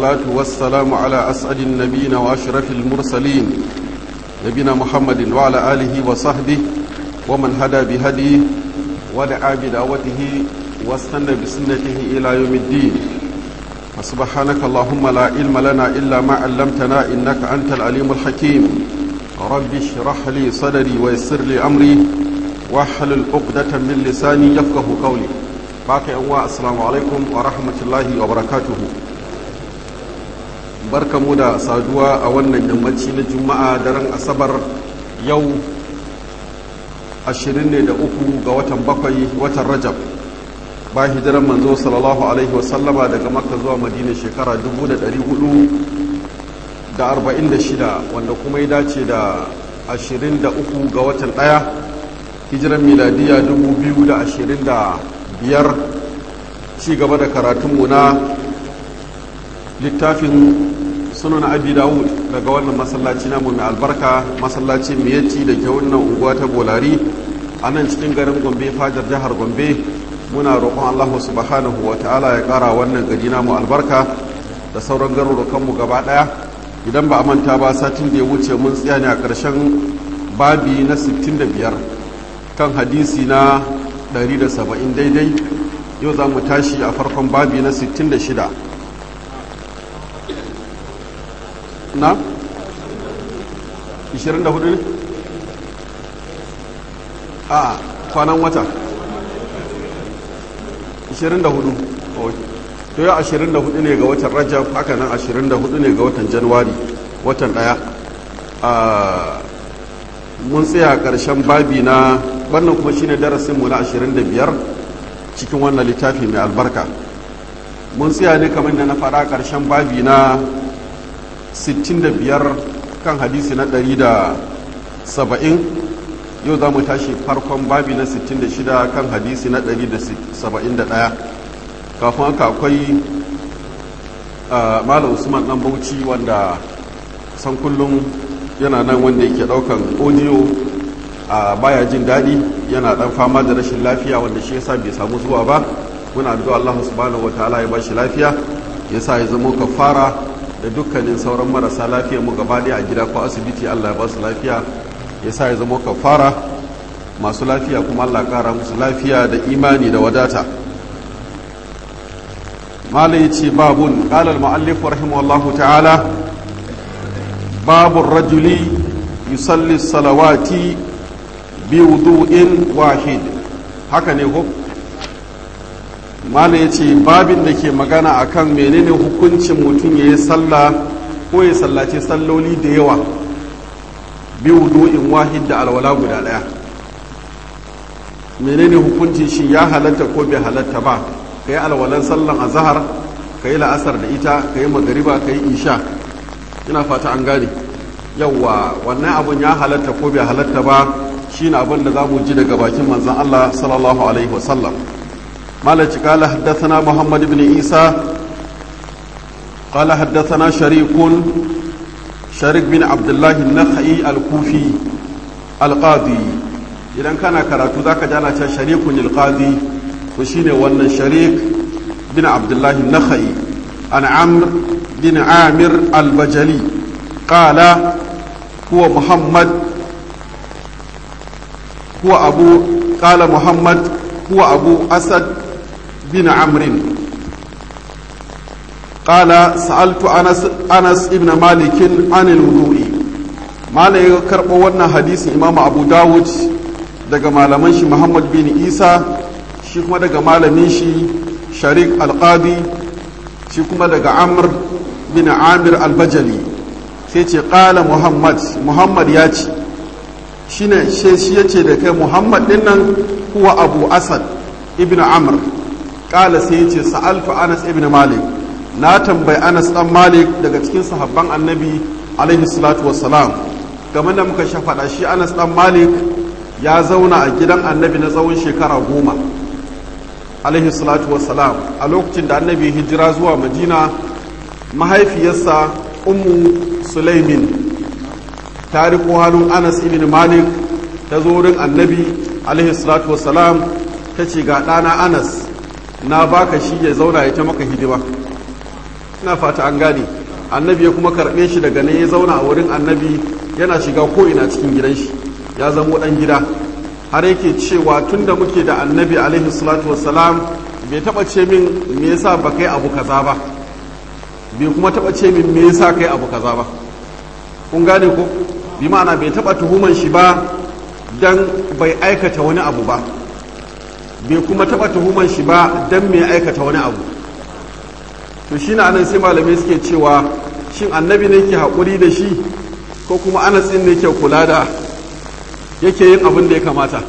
والصلاة والسلام على أسعد النبيين وأشرف المرسلين نبينا محمد وعلى آله وصحبه ومن هدى بهديه ودعا بدعوته واستنى بسنته إلى يوم الدين فسبحانك اللهم لا علم لنا إلا ما علمتنا إنك أنت العليم الحكيم رب اشرح لي صدري ويسر لي أمري واحلل عقدة من لساني يفقه قولي باقي أنواع السلام عليكم ورحمة الله وبركاته barkamu da saduwa a wannan yammaci na juma'a daren asabar yau 23 ga watan bakwai watan rajab ba hijiran manzo sallallahu alaihi wasallama daga makka zuwa madina shekara 446 wanda kuma ya dace da 23 ga watan daya hijiran miladiya 2025 ci gaba da karatunmu na littafin sunan abi dawud daga wannan masallaci namu mai albarka masallacin miyatti da ke wannan unguwa ta bolari a nan cikin garin gombe fajar jihar gombe muna roƙon allahu subhanahu wa ta'ala ya ƙara wannan gari namu albarka da sauran garurukanmu gaba ɗaya idan ba a manta ba satin da ya wuce mun tsaya ne a ƙarshen babi na 65 kan hadisi na 170 daidai yau za mu tashi a farkon babi na 66 na 24 ne a kwanan wata 24 to yau 24 ne ga watan rajab haka nan 24 ne ga watan januwari watan daya mun tsaya karshen babi na wannan kuma shine darasinmu na 25 cikin wannan littafi mai albarka mun tsaya ne kamar da na faɗa karshen babi na 65 kan hadisi na 170 yau za mu tashi farkon babi na 66 kan hadisi na 171 kafin haka akwai malam usman dan bauchi wanda san kullum yana nan wanda yake daukan audio a baya jin daɗi yana dan fama da rashin lafiya wanda shi yasa bai samu zuwa ba muna addu'a Allah subhanahu wataala ya bashi lafiya yasa ya zama kafara da dukkanin sauran marasa lafiya mu gaba a gida ko asibiti Allah ya ba su lafiya ya sa ya zama kafara masu lafiya kuma Allah kara musu lafiya da imani da wadata mala ya ce babun ƙalar ma'allif rahimahullahu ta'ala babun rajuli yusalli salawati bi wudu'in wahid haka ne ko mala ya ce babin da ke magana akan menene hukuncin mutum ya yi sallah ko ya sallace salloli da yawa bi wudu'in wahid da alwala guda daya menene hukuncin shi ya halatta ko bai halatta ba ka yi alwalan sallan azahar ka yi la'asar da ita ka yi magariba ka yi isha ina fata an gane yawwa wannan abun ya halatta ko bai halatta ba shine abin da za mu ji daga bakin manzon Allah sallallahu alaihi wasallam مالك قال حدثنا محمد بن عيسى قال حدثنا شريك شريك بن عبد الله النخعي الكوفي القاضي idan kana karatu zaka ji ana cewa sharikun alqadi to shine wannan sharik bin abdullah nakhai an amr bin amir albajali qala huwa muhammad huwa abu qala muhammad huwa abu asad بن عمرو قال سألت أنس أنس ابن مالك عن الوضوء مالك كربو wannan hadisin Imam Abu Dawud daga malaman shi Muhammad bin Isa shi kuma daga malamin shi Sharik Al-Qadi shi kuma daga Amr bin Amir Al-Bajali sai ce qala Muhammad Muhammad ya ce shine shi yace da kai Muhammad dinnan huwa Abu Asad ibn Amr kala sai ya ce sa'altu anas ibn malik na tambayi anas dan malik daga cikin sahabban annabi alaihi salatu wassalam game da muka shafaɗa shi anas dan malik ya zauna a gidan annabi na tsawon shekara goma alaihi salatu wassalam a lokacin da annabi hijira zuwa madina mahaifiyarsa ummu sulaimin ta riko hannun anas ibn malik ta zo wurin annabi alaihi salatu wassalam ta ce ga ɗana anas na baka shi ya zauna ya ta maka hidima ina fata an gane annabi ya kuma karɓe shi daga ne ya zauna a wurin annabi yana shiga ko ina cikin gidan shi ya zamo ɗan gida har yake cewa tun da muke da annabi alaihi salatu wassalam bai taɓa ce min me yasa ba kai abu kaza ba bai kuma taɓa ce min me yasa kai abu kaza ba kun gane ko bi ma'ana bai taɓa tuhuman shi ba dan bai aikata wani abu ba bai kuma taɓa tuhuman shi ba dan mai aikata wani abu to shi na anan sai malamai suke cewa shin annabi ne ke haƙuri da shi ko kuma anas ɗin ne ke kula da yake yin abin da ya kamata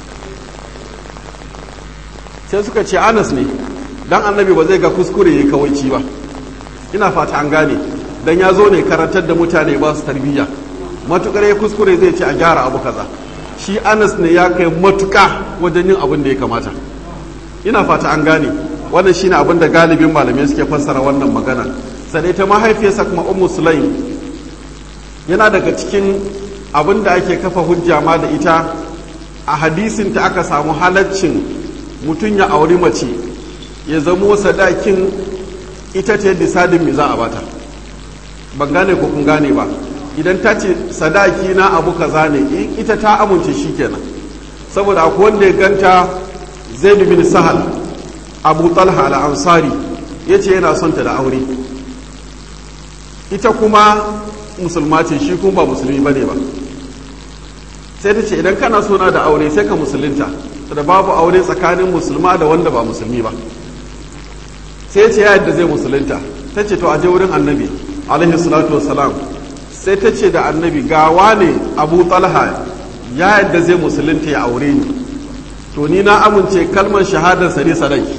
sai suka ce anas ne dan annabi ba zai ga kuskure ya kawaici ba ina fata an gane dan ya zo ne karantar da mutane ba su tarbiyya matukar ya kuskure zai ce a gyara abu kaza shi anas ne ya kai matuka wajen yin abin da ya kamata ina fata an gane wannan shine abin da galibin malamai suke fassara wannan magana sai ta mahaifiyarsa kuma ummu sulaim yana daga cikin abin da ake kafa hujja ma da ita a hadisin ta aka samu halaccin mutum ya auri mace ya zamo sadakin ita ce disadin me za a bata ban gane ko kun gane ba idan ta ce sadaki na abu kaza ne in ita ta amince shi kenan saboda akwai wanda ya ganta zaid bin sahal abu talha al-ansari ya ce yana son ta da aure ita kuma musulma ce shi kuma ba musulmi bane ba sai ta ce idan kana sona da aure sai ka musulunta da babu aure tsakanin musulma da wanda ba musulmi ba sai ya ce ya yadda zai musulunta ta ce to a je wurin annabi alaihi salatu wassalam sai ta ce da annabi gawa ne abu talha ya yadda zai musulunta ya aure ni to ni na amince kalmar shahadarsa ne sadaki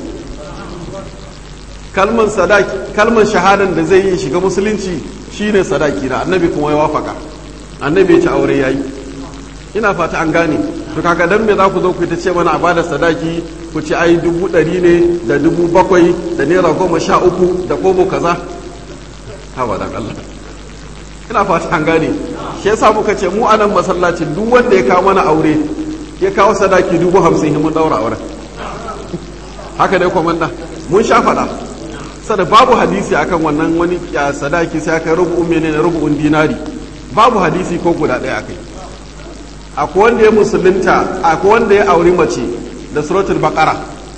kalmar sadaki kalmar shahadar da zai yi shiga musulunci shine sadaki na annabi kuma ya wafaka annabi ya ci aure yayi ina fata an gane to kaga dan me za ku zo ku ta ce mana a bada sadaki ku ci ai dubu ɗari ne da dubu bakwai da naira goma sha uku da kobo kaza hawa dan Allah ina fata an gane shi yasa muka ce mu anan masallacin duk wanda ya kawo mana aure ya kawo sadaki dubu hamsin mun daura auren haka dai komanda mun sha faɗa sada babu hadisi akan wannan wani ya sadaki sai aka rubu'un menene rubu'un dinari babu hadisi ko guda ɗaya akai akwai wanda ya musulunta akwai wanda ya auri mace da suratul baqara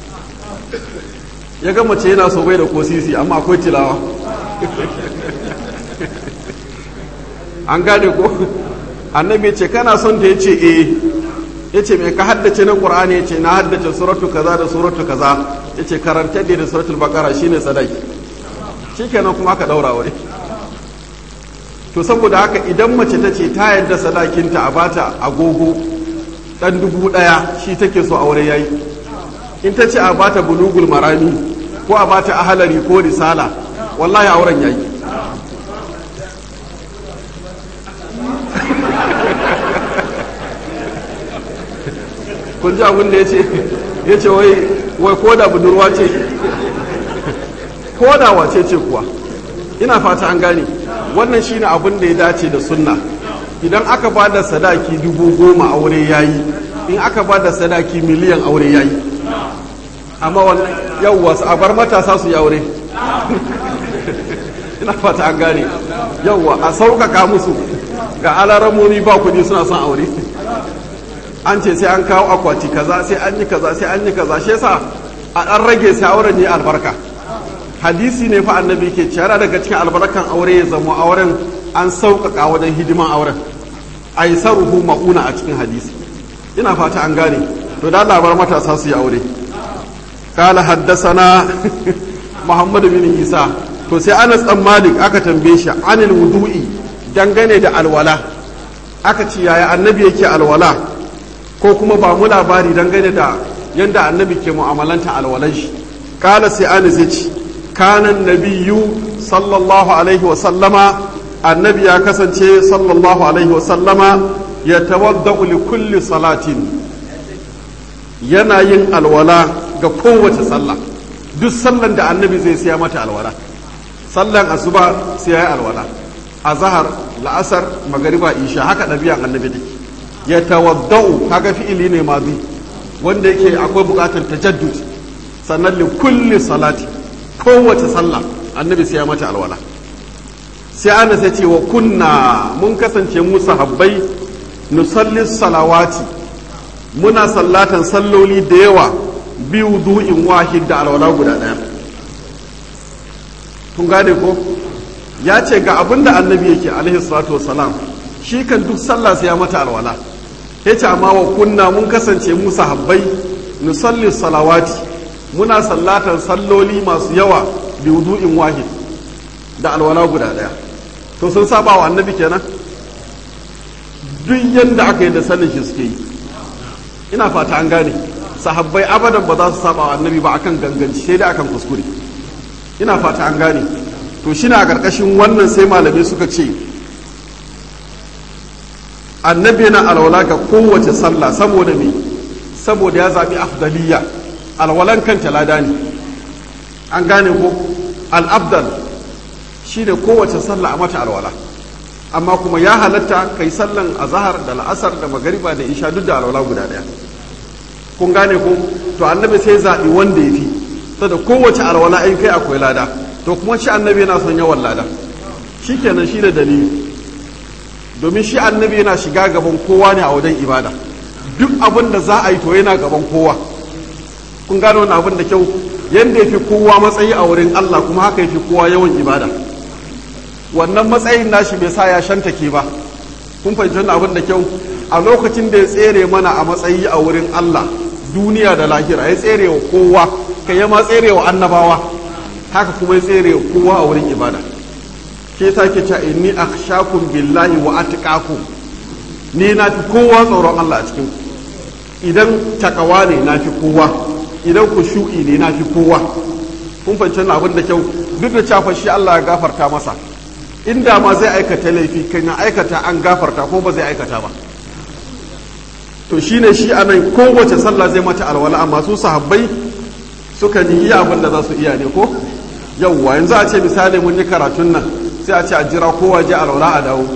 ya ga mace yana so bai da ko sisi amma akwai tilawa an gane ko annabi ce kana son ta yace eh yace me ka haddace na qur'ani yace na haddace suratu kaza da suratu kaza yace karanta da suratul baqara shine sadaki shikenan kuma ka daura wuri to saboda haka idan mace ta ce ta yadda sadakinta a bata agogo dan dubu daya shi take so aure yayi in ta ce a bata bulugul marami ko a bata ahalari ko risala wallahi auren yayi kun ji abin da ya ce ya ce wai wai koda budurwa ce koda wace ce kuwa ina fata an gane wannan shine abin da ya dace da sunna idan aka ba da sadaki dubu goma aure yayi in aka ba da sadaki miliyan aure yayi amma wannan yawwa a bar matasa su yi aure ina fata an gane yawwa a sauƙaƙa musu ga alaramomi ba kuɗi suna son aure an ce sai an kawo akwati kaza sai an yi kaza sai an yi kaza shi yasa a ɗan rage sai auren yi albarka hadisi ne fa annabi ke cewa daga cikin albarkan aure ya zama auren an sauƙaƙa wajen hidiman auren a yi saruhu ma'una a cikin hadisi ina fata an gane to da labar matasa su yi aure kala haddasana muhammadu bin isa to sai anas dan malik aka tambaye shi anil wudu'i dangane da alwala aka ce yaya annabi yake alwala ko kuma ba mu labari dangane da yadda annabi ke mu'amalanta alwalan shi kala sai anas ya ce kanan nabiyu sallallahu alaihi wasallama annabi ya kasance sallallahu alaihi wasallama ya tawadda'u li kulli salatin yana yin alwala ga kowace sallah duk sallan da annabi zai siya mata alwala sallan asuba sai ya yi alwala azhar la'asar magariba isha haka ɗabi'an annabi take ya tawadda'u kaga fi'ili ne mazi wanda yake akwai buƙatar tajaddud sannan li kulli salati kowace sallah annabi sai ya mata alwala sai ana sai ce wa kunna mun kasance mu sahabbai nusalli salawati muna sallatan salloli da yawa biyu du'in wahid da alwala guda ɗaya kun gane ko ya ce ga abin da annabi yake alaihi salatu wasalam shi kan duk sallah sai ya mata alwala ya ce amma wa kunna mun kasance mu sahabbai nusalli salawati muna sallatan salloli masu yawa bi wudu'in wahid da alwala guda daya to sun saba wa annabi kenan duk yanda aka yi da sanin shi suke yi ina fata an gane sahabbai abadan ba za su saba wa annabi ba akan ganganci sai dai akan kuskure ina fata an gane to shi na ƙarƙashin wannan sai malamai suka ce annabi yana alwala ga kowace sallah saboda me saboda ya zaɓi afdaliya alwalan kanta lada ne an gane ko al'abdal shi ne kowace sallah a mata alwala amma kuma ya halatta kai sallan azahar da la'asar da magariba da isha duk da alwala guda ɗaya kun gane ko to annabi sai zaɓi wanda ya fi saboda kowace alwala in kai akwai lada to kuma shi annabi yana son yawan lada shi kenan shi da dalili domin shi annabi yana shiga gaban kowa ne a wajen ibada duk abin da za a yi to yana gaban kowa kun gano wani abin da kyau yadda ya fi kowa matsayi a wurin Allah kuma haka ya fi kowa yawan ibada wannan matsayin nashi bai sa ya shantake ba kun fahimci wani abin da kyau a lokacin da ya tsere mana a matsayi a wurin Allah duniya da lahira ya tsere wa kowa kai ya ma tsere wa annabawa haka kuma ya tsere wa kowa a wurin ibada ke ta ke cewa inni akhshakum billahi wa atqakum ni na fi kowa tsoron Allah a cikin idan takawa ne na fi kowa idan kushu'i ne na fi kowa kun fahimci abin da kyau duk da cewa shi Allah ya gafarta masa inda ma zai aikata laifi kan ya aikata an gafarta ko ba zai aikata ba to shine shi anan kowace sallah zai mata alwala amma su sahabbai suka yi iya abin da za su iya ne ko yauwa yanzu a ce misali mun yi karatun nan sai a ce a jira kowa je alwala a dawo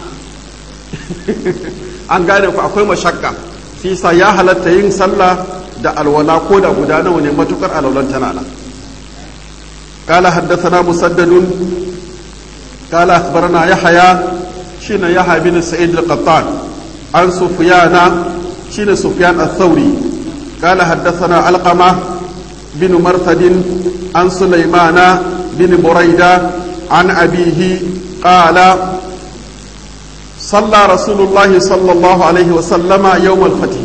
an gane ku akwai mashakka shi sa ya halatta yin sallah da alwala ko da guda nawa ne matukar alwalan tana nan قال حدثنا مسدد قال أخبرنا يحيى شين يحيى بن سعيد القطان عن سفيان شين سفيان الثوري قال حدثنا علقمة بن مرثد عن سليمان بن بريدة عن أبيه قال صلى رسول الله صلى الله عليه وسلم يوم الفتح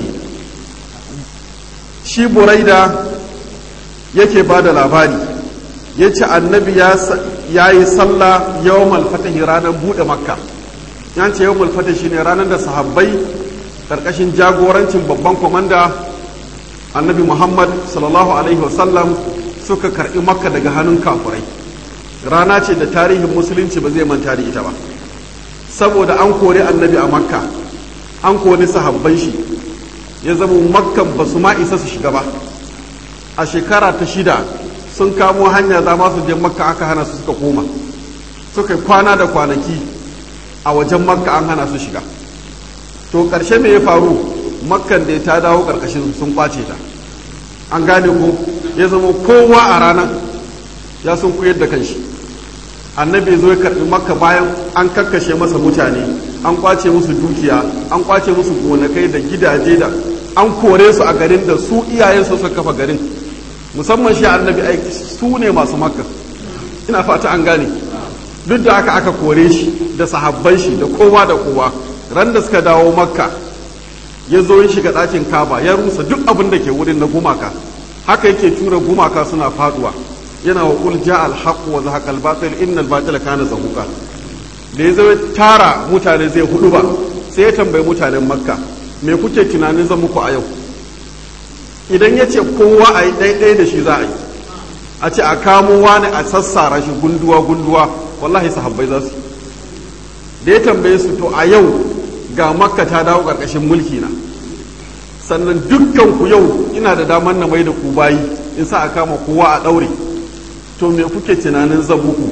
شي بريدة yake ba da labari ya ce annabi ya yi sallah yawon fatahi ranar buɗe makka ya ce yawon fatahi shine ranar da sahabbai ƙarƙashin jagorancin babban kwamanda annabi muhammad sallallahu alaihi wasallam suka karɓi makka daga hannun kafurai rana ce da tarihin musulunci ba zai manta da ita ba saboda an kori annabi a makka an kori sahabban shi ya zama makkan ba su ma isa su shiga ba a shekara ta shida sun kamo hanya za ma su je makka aka hana su suka koma suka kwana da kwanaki a wajen makka an hana su shiga to ƙarshe me ya faru makkan da ta dawo ƙarƙashin sun kwace ta an gane ko ya zama kowa a ranar ya sun koyar da kanshi annabi zo ya karɓi makka bayan an kakkashe masa mutane an kwace musu dukiya an kwace musu gonakai da gidaje da an kore su a garin da su iyayensu suka kafa garin musamman shi annabi aiki su ne masu makka ina fata an gane duk da aka aka kore shi da sahabban shi da kowa da kowa ran da suka dawo makka ya zo ya shiga ɗakin kaba ya rusa duk abin da ke wurin na gumaka haka yake tura gumaka suna faduwa yana wa qul ja al haqq wa zahaqa al batil innal batila kana zahuqa da ya zo tara mutane zai hudu ba sai ya tambayi mutanen makka me kuke tunanin zan muku a yau idan ya ce kowa a yi ɗaiɗai da shi za a yi a ce a kamo wani a sassara shi gunduwa gunduwa wallahi sahabbai za su da ya tambaye su to a yau ga makka ta dawo ƙarƙashin mulki na sannan dukkan ku yau ina da damar na mai da ku bayi in sa a kama kowa a ɗaure to me kuke tunanin zabuku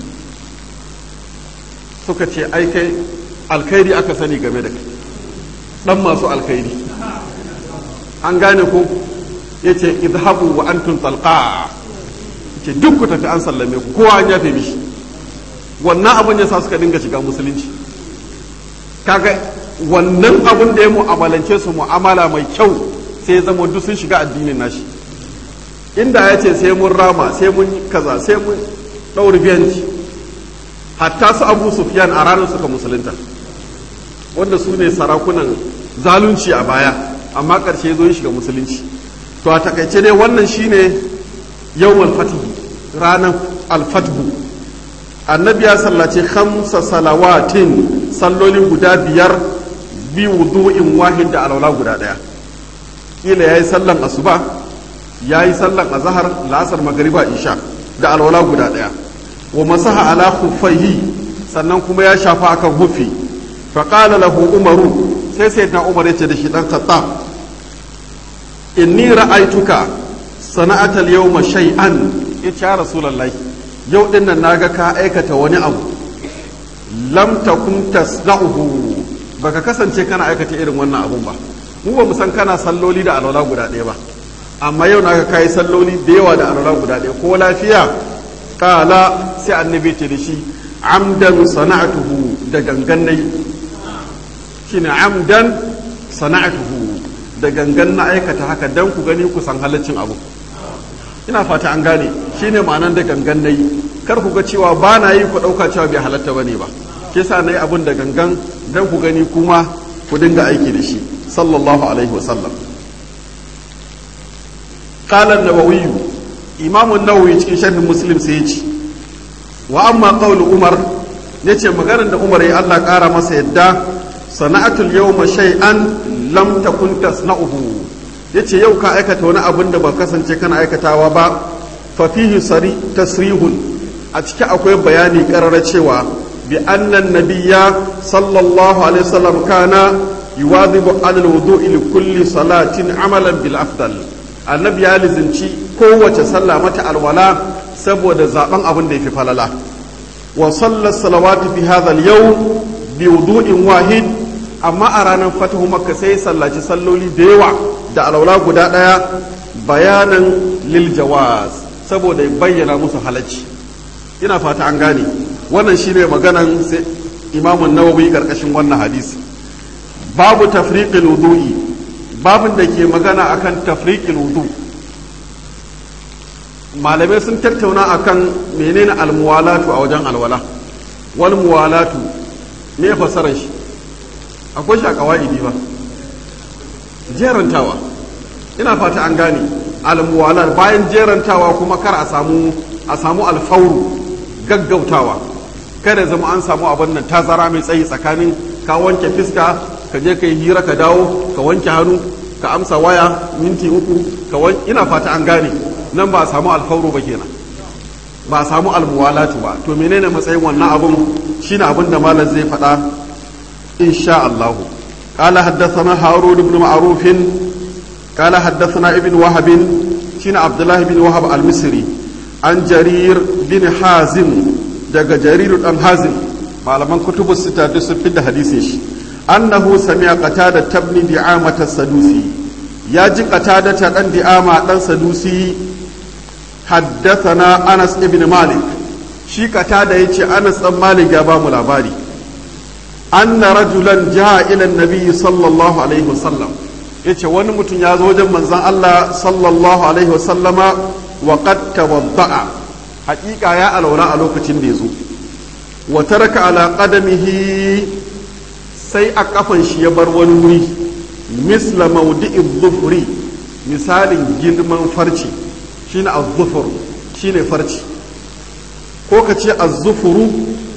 suka ce ai kai alkhairi aka sani game da kai ɗan masu alkhairi an gane ko ya ce idhabu wa antum talqa ce duk ku tafi an sallame ku kowa an yafe mishi wannan abin ya sa suka dinga shiga musulunci kaga wannan abin da ya mu'amalance su mu'amala mai kyau sai ya zama duk sun shiga addinin nashi inda ya ce sai mun rama sai mun kaza sai mun ɗauri biyanci hatta su abu sufyan a ranar suka musulunta wanda su ne sarakunan zalunci a baya amma ƙarshe ya zo shiga musulunci to a takaice dai wannan shine yawmal fatihi ranar alfathu annabi ya sallace khamsa salawatin sallolin guda biyar bi wudu'in wahid da alwala guda daya kila yayi sallan asuba yayi sallan azhar la'asar magriba isha da alwala guda daya wa masaha ala khuffaihi sannan kuma ya shafa akan hufi fa qala lahu umaru sai sayyidina umar yace da shi dan khattab inni ra'aituka sana'ata al-yawma shay'an yace ya rasulullahi yau din nan naga ka aikata wani abu lam takun tasna'uhu baka kasance kana aikata irin wannan abun ba mu ba mu san kana salloli da alwala guda ɗaya ba amma yau naga kai salloli da yawa da alwala guda ɗaya ko lafiya kala sai annabi ce da shi amdan sana'atuhu da gangan nayi shine amdan sana'atuhu da gangan na aikata haka dan ku gani ku san halaccin abu ina fata an gane shine ma'anan da gangan nayi kar ku ga cewa ba na yi ku ɗauka cewa bai halatta ba ne ba ke sa na yi abin da gangan dan ku gani kuma ku dinga aiki da shi sallallahu alaihi wasallam qala an-nawawi imam an-nawawi cikin sharhin muslim sai ya ce wa amma qawlu umar yace maganar da umar ya Allah ƙara masa yadda sana'atul yawma shay'an lam takun tasna'uhu yace yau ka aikata wani abin da ba kasance kana aikatawa ba fa fihi sari tasrihun a ciki akwai bayani karara cewa bi annan nabiyya sallallahu alaihi wasallam kana yuwadhibu ala alwudu'i li kulli salatin amalan bil afdal annabi ya lizinci kowace sallah mata alwala saboda zaben abin da yafi falala wa sallat salawati fi hadha al-yawm bi wudu'in wahid amma a ranar fatahu makka sai sallaci salloli da yawa da alwala guda daya bayanan lil jawaz saboda bayyana musu halacci ina fata an gane wannan shine maganan sai imamun nawawi karkashin wannan hadisi babu tafriqil wudu'i babin da ke magana akan tafriqil wudu malamai sun tattauna akan menene almuwalatu a wajen alwala wal muwalatu me fasarar shi akwai shi a kawaidi ba jerantawa ina fata an gane almuwalat bayan jerantawa kuma kar a samu a samu alfauru gaggautawa kada zama an samu abin nan tazara mai tsayi tsakanin ka wanke fiska ka je ka yi hira ka dawo ka wanke hannu ka amsa waya minti uku ka ina fata an gane nan ba a samu alfauru ba kenan ba a samu almuwalatu ba to menene matsayin wannan abun shine abin da malam zai faɗa insha Allah قال حدثنا هارون بن معروف قال حدثنا ابن وهب شين عبد الله بن وهب المصري عن جرير بن حازم daga جرير بن حازم malaman kutubu sita duk sun fidda hadisin shi annahu sami'a qatada tabni di'amata sadusi ya ji qatada ta dan di'ama dan sadusi haddathana Anas ibn Malik shi qatada yace Anas dan Malik ya ba mu labari anna rajulan ja'a ila an-nabi sallallahu alaihi wasallam yace wani mutum ya zo wajen manzon Allah sallallahu alaihi wasallama wa qad tawadda'a haƙiƙa ya alwala a lokacin da ya zo wa taraka ala qadamihi sai a kafan shi ya bar wani wuri misla mawdi'i dhufri misalin girman farci shine az-zufur shine farci ko ka ce az-zufuru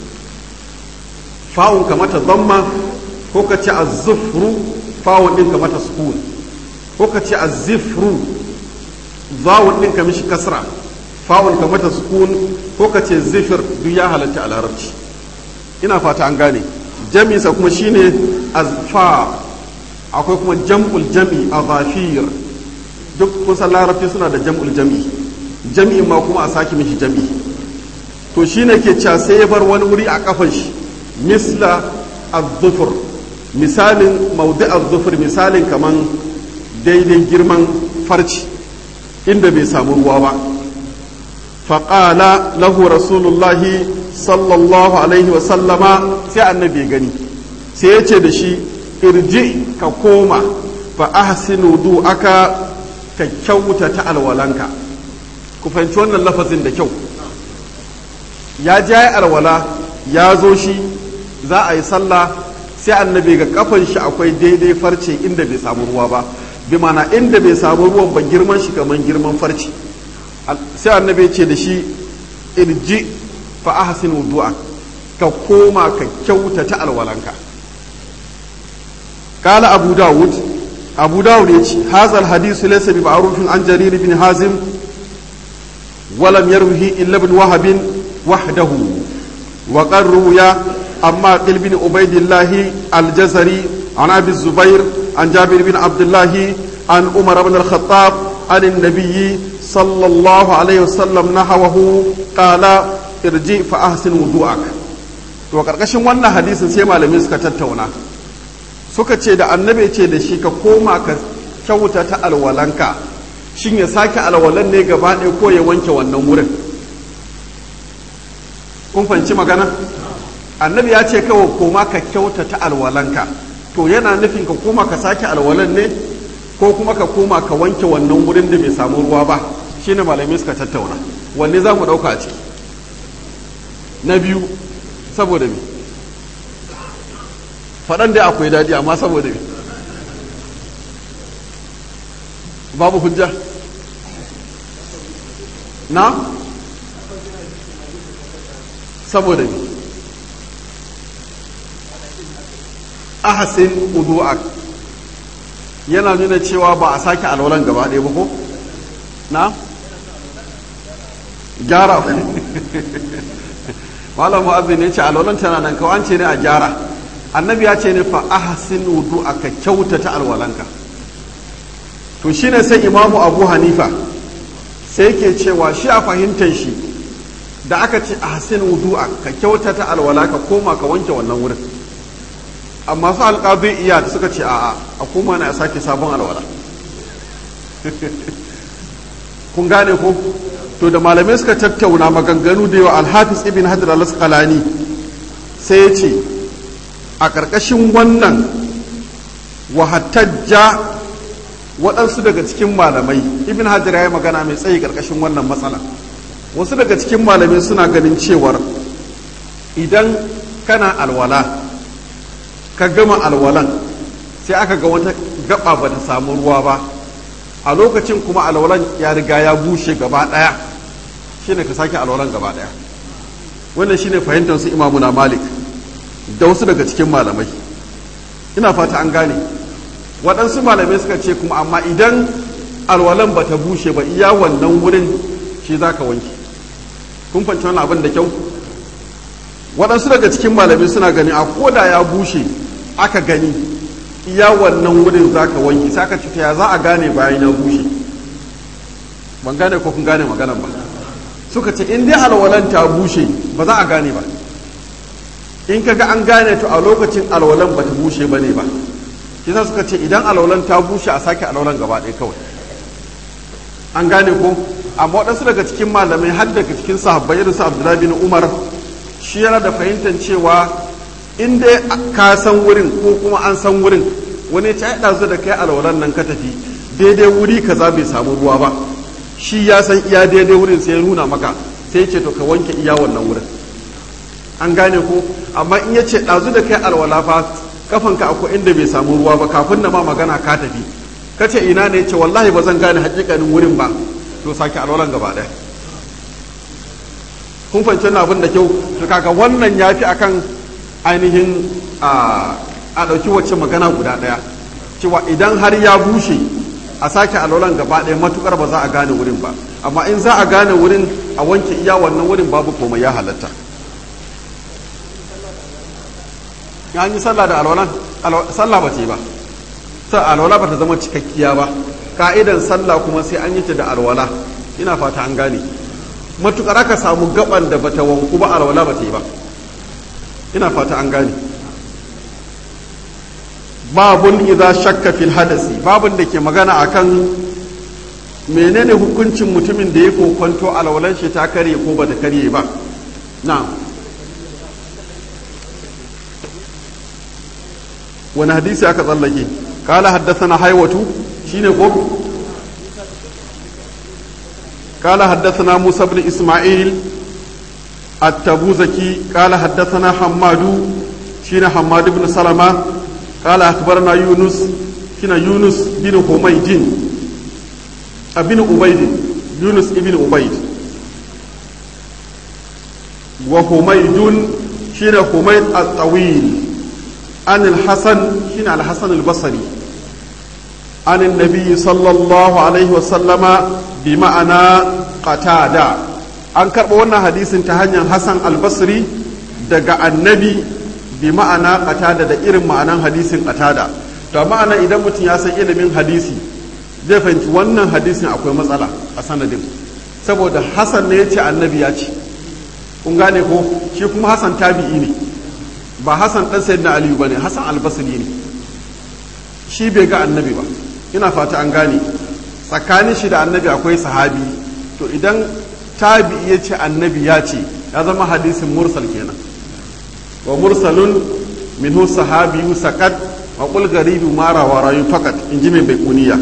fa'un ka mata dhamma ko ka ce az-zufru fa'un din ka mata sukun ko ka ce az-zifru zawun din ka mishi kasra fa'un ka mata sukun ko ka ce zifir duk ya halatta a larabci ina fata an gane jami'insa kuma shine azfa akwai kuma jam'ul jami a zafir duk kusan larabci suna da jam'ul jami jami'in ma kuma a sake mishi jami to shine ke cewa sai ya bar wani wuri a kafan shi misla az-zufur misalin maudi az-zufur misalin kaman daidai girman farci inda bai samu ruwa ba faƙala lahu rasulullahi sallallahu alaihi wasallama sai annabi gani sai ya ce da shi irji ka koma fa ahsinu du aka ka kyauta ta alwalanka ku fahimci wannan lafazin da kyau ya ja alwala ya zo shi za a yi sallah sai annabi ga kafan shi akwai daidai farce inda bai samu ruwa ba bi mana inda bai samu ruwan ba girman shi kamar girman farce sai annabi ce da shi irji fa ahsin wudu'a ka koma ka kyautata alwalanka kala abu dawud abu dawud ya ce hazal hadisu laysa bi ma'rufin an jarir bin hazim ولم يروه إلا ابن وهب وحده وقد روي أما قل بن عبيد الله الجزري عن أبي الزبير عن جابر بن عبد الله عن عمر بن الخطاب عن النبي صلى الله عليه وسلم نحوه قال ارجع فأحسن وضوءك to karkashin wannan hadisin sai malamai suka tattauna suka ce da annabi ce da shi ka koma ka kyauta ta alwalanka shin ya sake alwalan ne gaba ɗaya ko ya wanke wannan wurin kun fahimci magana annabi ya ce kawai koma ka kyauta ta alwalanka to yana nufin ka koma ka sake alwalan ne ko kuma ka koma ka wanke wannan wurin da bai samu ruwa ba shine malamai suka tattauna wanne za mu ɗauka a ciki na biyu saboda me faɗan dai akwai daɗi amma saboda me babu hujja na saboda ne ahasin udu'ak yana nuna cewa ba a sake alwalan gaba ɗaya ba ko na gyara malam mu'azzin ya ce alwalan tana nan kawai an ce ne a gyara annabi ya ce ne fa ahasin udu'aka kyautata alwalanka to shine sai imamu abu hanifa sai ke cewa shi a fahimtar shi da aka ce a hasin wudu'a ka kyautata alwala ka koma ka wanke wannan wurin amma su alƙazin iya da suka ce a'a a koma na sake sabon alwala kun gane ko to da malamai suka tattauna maganganu da yawa alhafiz ibn hajar al-asqalani sai ya ce a ƙarƙashin wannan wahattajja waɗansu daga cikin malamai ibn hajar ya yi magana mai tsayi ƙarƙashin wannan matsala wasu daga cikin malamai suna ganin cewar idan kana alwala ka gama alwalan sai aka ga wata gaba ba ta samu ruwa ba a lokacin kuma alwalan ya riga ya bushe gaba ɗaya shine ka sake alwalan gaba ɗaya wannan shine fahimtar su imamuna malik da wasu daga cikin malamai ina fata an gane waɗansu malamai suka ce kuma amma idan alwalan ba ta bushe ba iya wannan wurin shi za ka wanke kun fanci wani abin da kyau waɗansu daga cikin malamai suna gani a koda ya bushe aka gani iya wannan wurin za ka wanke sai aka cuta ya za a gane bayan ya bushe ban gane ko kun gane maganan ba suka ce in dai alwalan ta bushe ba za a gane ba in kaga an gane to a lokacin alwalan ba ta bushe ba ne ba kisa suka ce idan alwalan ta bushe a sake alwalan gaba ɗaya kawai an gane ko amma waɗansu daga cikin malamai har daga cikin sahabbai irin su abdullahi bin umar shi yana da fahimtar cewa in dai ka san wurin ko kuma an san wurin wani ya ɗazu da kai alwalan nan ka tafi daidai wuri kaza bai samu ruwa ba shi ya san iya daidai wurin sai ya nuna maka sai ya ce to ka wanke iya wannan wurin an gane ko amma in ya ce ɗazu da kai alwala fa kafanka akwai inda bai samu ruwa ba kafin na ma magana ka tafi ka ce ina ne ce wallahi ba zan gane hakikanin wurin ba to sake alwalan gaba ɗaya kun fahimci na abin da kyau to kaga wannan ya fi akan ainihin a ɗauki wacce magana guda ɗaya cewa idan har ya bushe a sake alwalan gaba ɗaya matukar ba za a gane wurin ba amma in za a gane wurin a wanke iya wannan wurin babu komai ya halatta ya yi sallah da alwalan sallah ba ce ba sai alwala ba ta zama cikakkiya ba ka'idan sallah kuma sai an yi ta da alwala ina fata an gane matukar aka samu gaban da bata wanku ba alwala ba ta yi ba ina fata an gane babun idza shakka fil hadasi babun da ke magana akan menene hukuncin mutumin da ya kokonto alwalan shi ta karye ko bata karye ba na wani hadisi aka tsallake kala haddasa na haiwatu shine ko قال حدثنا موسى بن إسماعيل التبوزكي قال حدثنا حماد شين حماد بن سلمة قال أخبرنا يونس شين يونس بن حميد ابن عبيد يونس ابن عبيد وحميد شين حميد الطويل عن الحسن شين الحسن البصري عن النبي صلى الله عليه وسلم بمعنى قتادة an karɓa wannan hadisin ta hanyar hassan albasri daga annabi bi ma'ana qatada da irin ma'anan hadisin qatada to ma'ana idan mutum ya san ilimin hadisi zai fahimci wannan hadisin akwai matsala a sanadin saboda hassan ne ya ce annabi ya ce kun gane ko shi kuma hassan tabi'i ne ba hassan dan sayyidina aliyu bane hassan albasri ne shi bai ga annabi ba ina fata an gane tsakanin shi da annabi akwai sahabi to idan tabi'i ya ce annabi ya ce ya zama hadisin mursal kenan wa mursalun minhu sahabiyu sakat wa qul garibu mara wa rayu fakat in ji mai baikuniya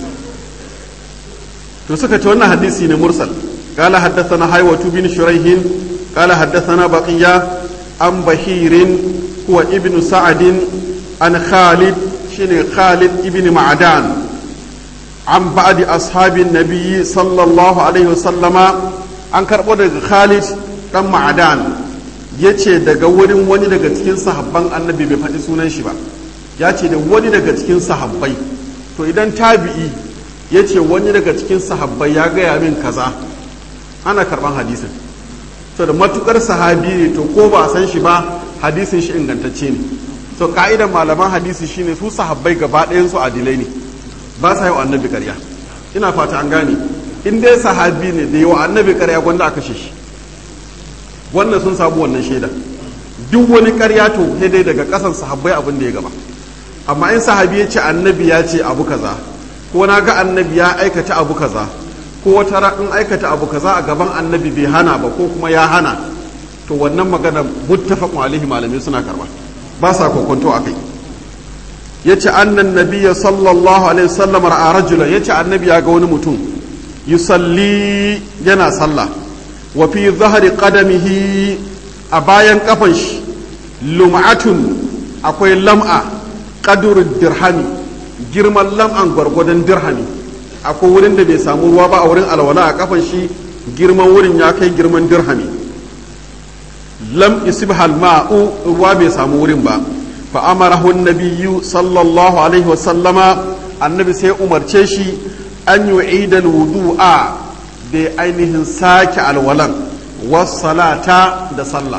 to suka ce wannan hadisi ne mursal قال حدثنا حيوة بن شريح قال حدثنا بقية عن بهير هو ابن سعد عن خالد شن خالد ابن معدان عن بعد أصحاب النبي صلى الله عليه وسلم an karɓo daga khalid ɗan ma'adan ya ce daga wurin wani daga cikin sahabban annabi bai faɗi sunan shi ba ya ce da wani daga cikin sahabbai to idan tabi'i ya ce wani daga cikin sahabbai ya gaya min kaza ana karɓan hadisin to da matukar sahabi ne to ko ba a san shi ba hadisin shi ingantacce ne to ka'idan malaman hadisi shine su sahabbai gaba ɗayan su adilai ne ba sa yi wa annabi ƙarya ina fata an gane in dai sahabi ne da yawa annabi karya gwanda aka shi wannan sun samu wannan shaida duk wani karya to sai dai daga kasan sahabbai abin da ya gaba amma in sahabi ya ce annabi ya ce abu kaza ko na ga annabi ya aikata abu kaza ko wata in aikata abu kaza a gaban annabi bai hana ba ko kuma ya hana to wannan magana muttafaqun alaihi malamai suna karba ba sa kokonto akai yace annan nabiyya sallallahu alaihi wasallam ra'a rajulan yace annabi ya ga wani mutum yusalli yana sallah wa fi zahari qadamihi a bayan kafan shi lum'atun akwai lam'a qadur dirhami girman lam'an gwargwadon dirhami akwai wurin da bai samu ruwa ba a wurin alwala a kafan shi girman wurin ya kai girman dirhami lam isibhal ma'u ruwa bai samu wurin ba fa amarahu an-nabiyyu sallallahu alaihi wa sallama annabi sai umarce shi an yi idal wudu'a da ainihin sake alwalan salata da sallah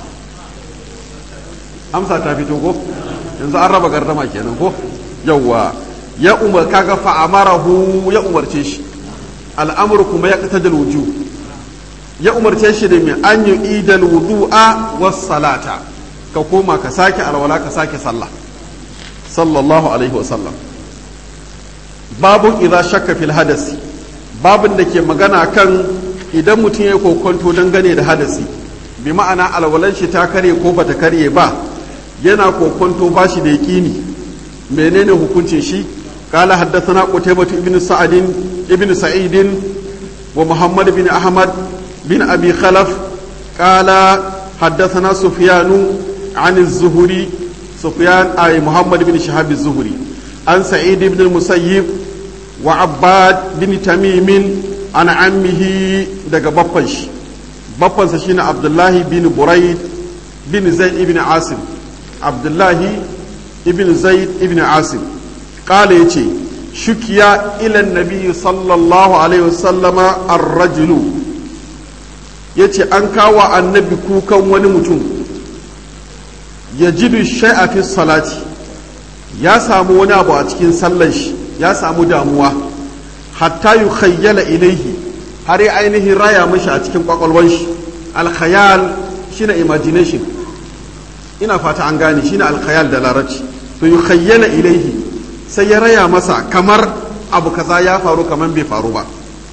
amsa ta fito ko yanzu an raba gardama kenan ko yawwa ya umar kaga fa'amarahu ya umarce shi al'amur kuma ya kata da wuju ya umarce shi da mai an yi idal wudu'a salata ka koma ka sake alwala ka sake sallah sallallahu alaihi wasallam babun idza shakka fil hadasi babun da ke magana kan idan mutum ya kokonto dangane da hadasi bi ma'ana alwalan shi ta kare ko bata karye ba yana kokonto ba shi da yaqini menene hukuncin shi قال حدثنا قتيبة بن سعد ابن سعيد ومحمد بن أحمد بن أبي خلف قال حدثنا سفيان عن الزهري سفيان أي محمد بن شهاب الزهري عن سعيد بن المسيب وعباد بن تميم عن عمه دقى بطنش بطنش شين عبد الله بن بريد بن زيد بن عاصم عبد الله بن زيد بن عاصم قال يتي شكيا إلى النبي صلى الله عليه وسلم الرجل yace an kawo annabi kukan wani mutum ya jidu shai'a fi salati ya samu wani abu a cikin sallan shi ya samu damuwa hatta yi khayyala ilaihi har ya ainihin raya mashi a cikin kwakwalwan shi alkhayal shine imagination ina fata an gane shine alkhayal da larabci to yi khayyala ilaihi sai ya raya masa kamar abu kaza ya faru kamar bai faru ba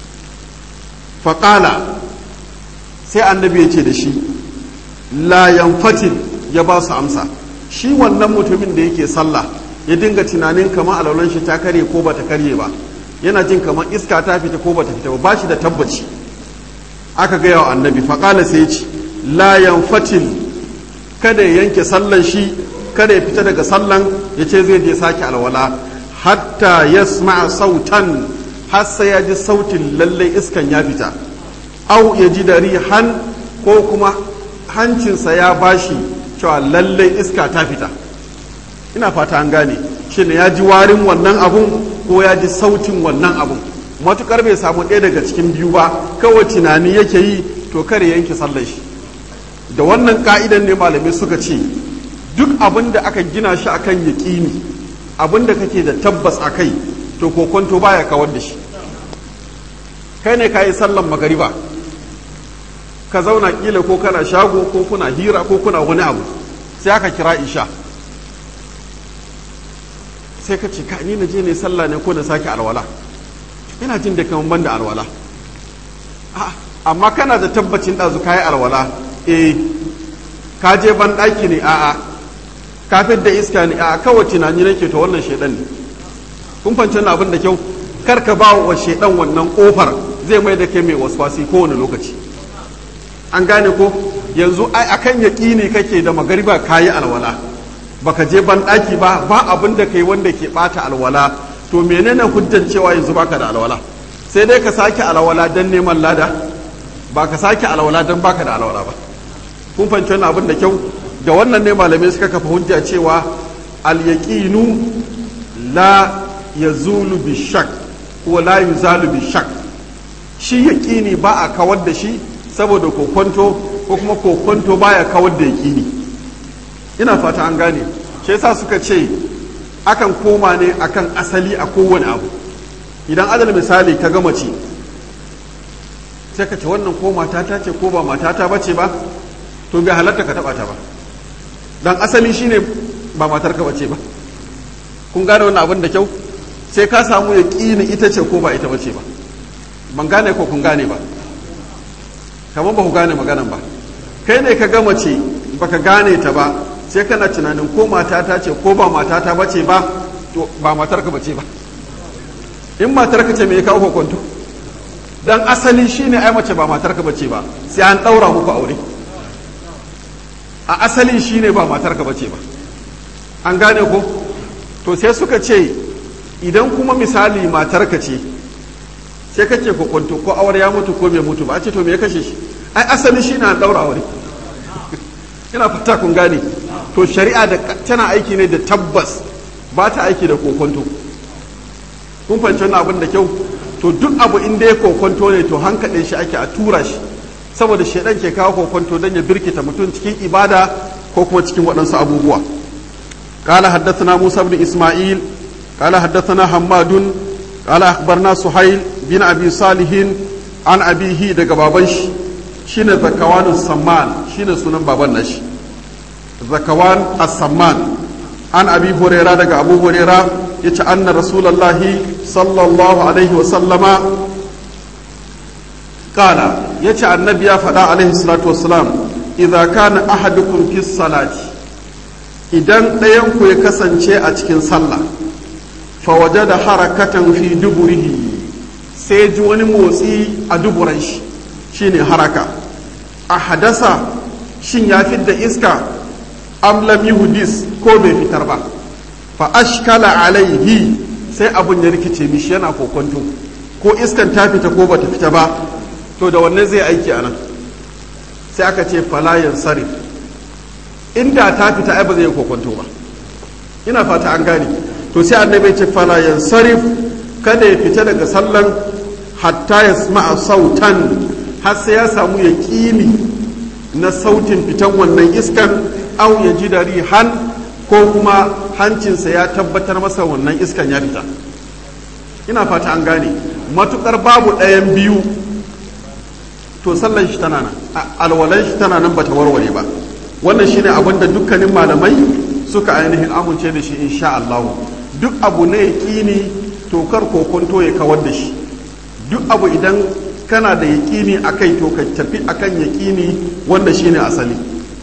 faƙala sai annabi ya ce da shi layan fatil ya ba su amsa shi wannan mutumin da yake sallah ya dinga tunanin kamar alaulan shi ta karye ko bata karye ba yana jin kamar iska ta fita ko bata fita ba ba shi da tabbaci aka gaya wa annabi faƙala sai ya ce layan fatil kada ya yanke sallan shi kada ya fita daga sallan ya ce zai je sake alwala hatta ya sautan har sai ya ji sautin lallai iskan ya fita au ya ji da rihan ko kuma hancinsa ya bashi cewa lallai iska ta fita ina fata an gane shi ne ya ji warin wannan abun ko ya ji sautin wannan abun matukar bai samu ɗaya daga cikin biyu ba kawai tunani yake yi to kare yanke sallar shi da wannan ka'idan ne malamai suka ce duk abin da aka gina shi akan yaƙini abin da kake da tabbas a kai to kokonto baya kawar da shi kai ne ka yi sallan magariba ka zauna kila ko kana shago ko kuna hira ko kuna wani abu sai aka kira isha sai ka ce ka ni na je ne sallah ne ko na sake alwala ina jin da kaman ban da alwala amma kana da tabbacin ɗazu ka yi alwala eh ka je ban ɗaki ne a'a kafin da iska ne a kawai tunani nake to wannan shaidan ne kun fahimci abin da kyau kar ka ba wa shaidan wannan kofar zai mai da kai mai waswasi kowane lokaci an gane ko yanzu ai akan yaƙini kake da magariba kayi alwala baka je ban ɗaki ba ba abin da kai wanda ke ɓata alwala to menene hujjan cewa yanzu baka da alwala sai dai ka sake alwala dan neman lada ba ka sake alwala dan baka da alwala ba kun fahimci wannan abin da kyau da wannan ne malamai suka kafa hujja cewa al-yaqinu la yazulu bi shak ko la yuzalu bi shak shi yaqini ba a kawar da shi saboda kokonto ko kuma kokonto baya kawar da yaqini ina fata an gane shi yasa suka ce akan koma ne akan asali a kowane abu idan adal misali ka ga mace sai ka ce wannan ko matata ce ko ba matata bace ba to bai halatta ka taba ta ba dan asali shine ba matar ka bace ba kun gane wannan abin da kyau sai ka samu ya ƙini ita ce ko ba ita bace ba ban gane ko kun gane ba kamar ba ku gane maganan ba kai ne ka gama ce baka gane ta ba sai kana tunanin ko matata ce ko ba matata bace ba to ba matar ka bace ba in matar ka ce me ya kawo hukuntu dan asali shine ai mace ba matar ka bace ba sai an daura muku aure a asalin shine ba matar ka bace ba an gane ko to sai suka ce idan kuma misali matar ka ce sai kake hukuntu ko aure ya mutu ko bai mutu ba a ce to me ya kashe shi ai asali shine an daura aure ina fata kun gane to shari'a da tana aiki ne da tabbas ba ta aiki da kokonto kun fahimci wannan abin da kyau to duk abu inda ya kokonto ne to hankaɗe shi ake a tura shi saboda shaidan ke kawo kokonto don ya birkita mutum cikin ibada ko kuma cikin waɗansu abubuwa قال حدثنا موسى بن إسماعيل قال حدثنا حماد قال أخبرنا سهيل بن أبي صالح عن أبيه دقى بابنش شين ذكوان السمان شين سنن بابنش ذكوان السمان عن أبي هريرة دقى أبو هريرة yace anna rasulullahi sallallahu alaihi wasallama kala yace annabi ya faɗa alaihi salatu wassalam idza kana ahadukum fi salati idan ɗayan ku ya kasance a cikin sallah fa wajada harakatan fi duburihi sai ji wani motsi a duburan shi shine haraka a hadasa shin ya fidda iska am lam yuhdis ko bai fitar ba fa ashkala alaihi sai abun ya rikice mishi yana kokonto ko iskan ta fita ko bata fita ba to da wannan zai aiki a nan sai aka ce falayan sarif inda ta fita ai ba zai kokonto ba ina fata an gane to sai annabi ce falayan sarif kada ya fita daga sallan hatta ya sma'a sautan har sai ya samu yaƙini na sautin fitan wannan iskan au ya ji da rihan ko kuma hancinsa ya tabbatar masa wannan iskan ya fita ina fata an gane matukar babu ɗayan biyu to sallan shi tana nan alwalan shi tana nan bata warware ba wannan shine abin da dukkanin malamai suka ainihin amince da shi insha Allah duk abu na yaƙini tokar kokonto ya kawar da shi duk abu idan kana da yaƙini a kai to ka tafi akan yaƙini wanda shine asali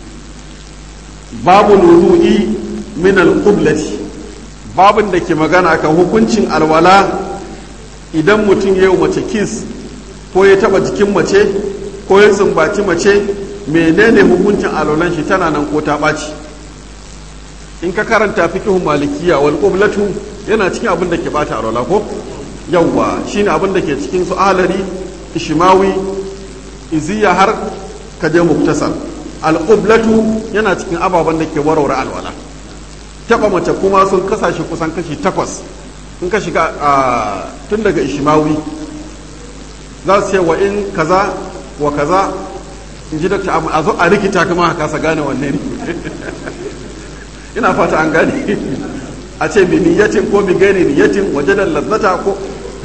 babu nuzu'i min al-qiblati babin da ke magana kan hukuncin alwala idan mutum ya yi mace kis ko ya taba jikin mace ko ya sumbaci mace menene hukuncin alwalan shi tana nan ko ta ɓaci in ka karanta fikihun malikiya wal qiblatu yana cikin abin da ke bata alwala ko yawwa shine abin da ke cikin su alari ishmawi iziya har kaje muktasar al qiblatu yana cikin ababen da ke warware alwala taba mace kuma sun kasashe kusan kashi takwas in ka shiga tun daga ishimawi za su ce wa in kaza wa kaza in ji dakta a zo a rikita kuma a kasa gane wanne ne ina fata an gane a ce bi niyatin ko bi gani niyatin waje da lazzata ko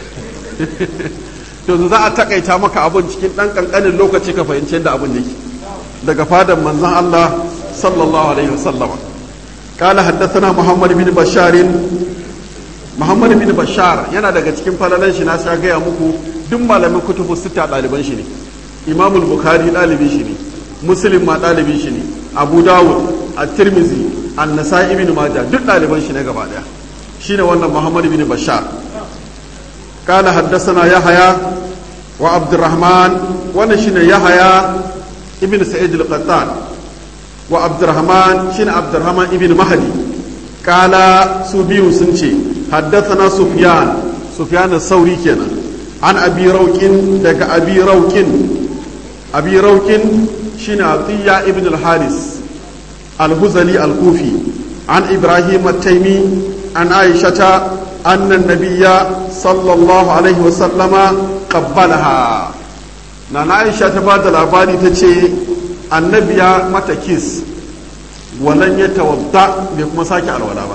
to za a takaita maka abun cikin dan kankanin lokaci ka fahimci yadda abun yake daga fadan manzon Allah sallallahu alaihi wasallama قال حدثنا محمد بن بشار محمد بن بشار yana daga cikin falalan shi na sha gaya muku duk malamin kutubu sita ɗaliban shi ne imam bukhari ɗalibin shi ne muslim ma ɗalibin shi ne abu dawud at-tirmizi an-nasa'i ibn majah duk ɗaliban shi ne gaba daya shine wannan muhammad bin bashar قال حدثنا يحيى وعبد الرحمن وانا شنو يحيى ابن سعيد القطان وعبد الرحمن شين عبد الرحمن ابن مهدي قال سبيو سنشي حدثنا سفيان سفيان الثوري كنا عن ابي روك دك ابي روك ابي روك شين عطية ابن الحارث الهزلي الكوفي عن ابراهيم التيمي عن عائشة أن النبي صلى الله عليه وسلم قبلها نانا عائشة تبادل الأباني تشي annabi ya mata kis walan ya tawadda bai kuma sake alwala ba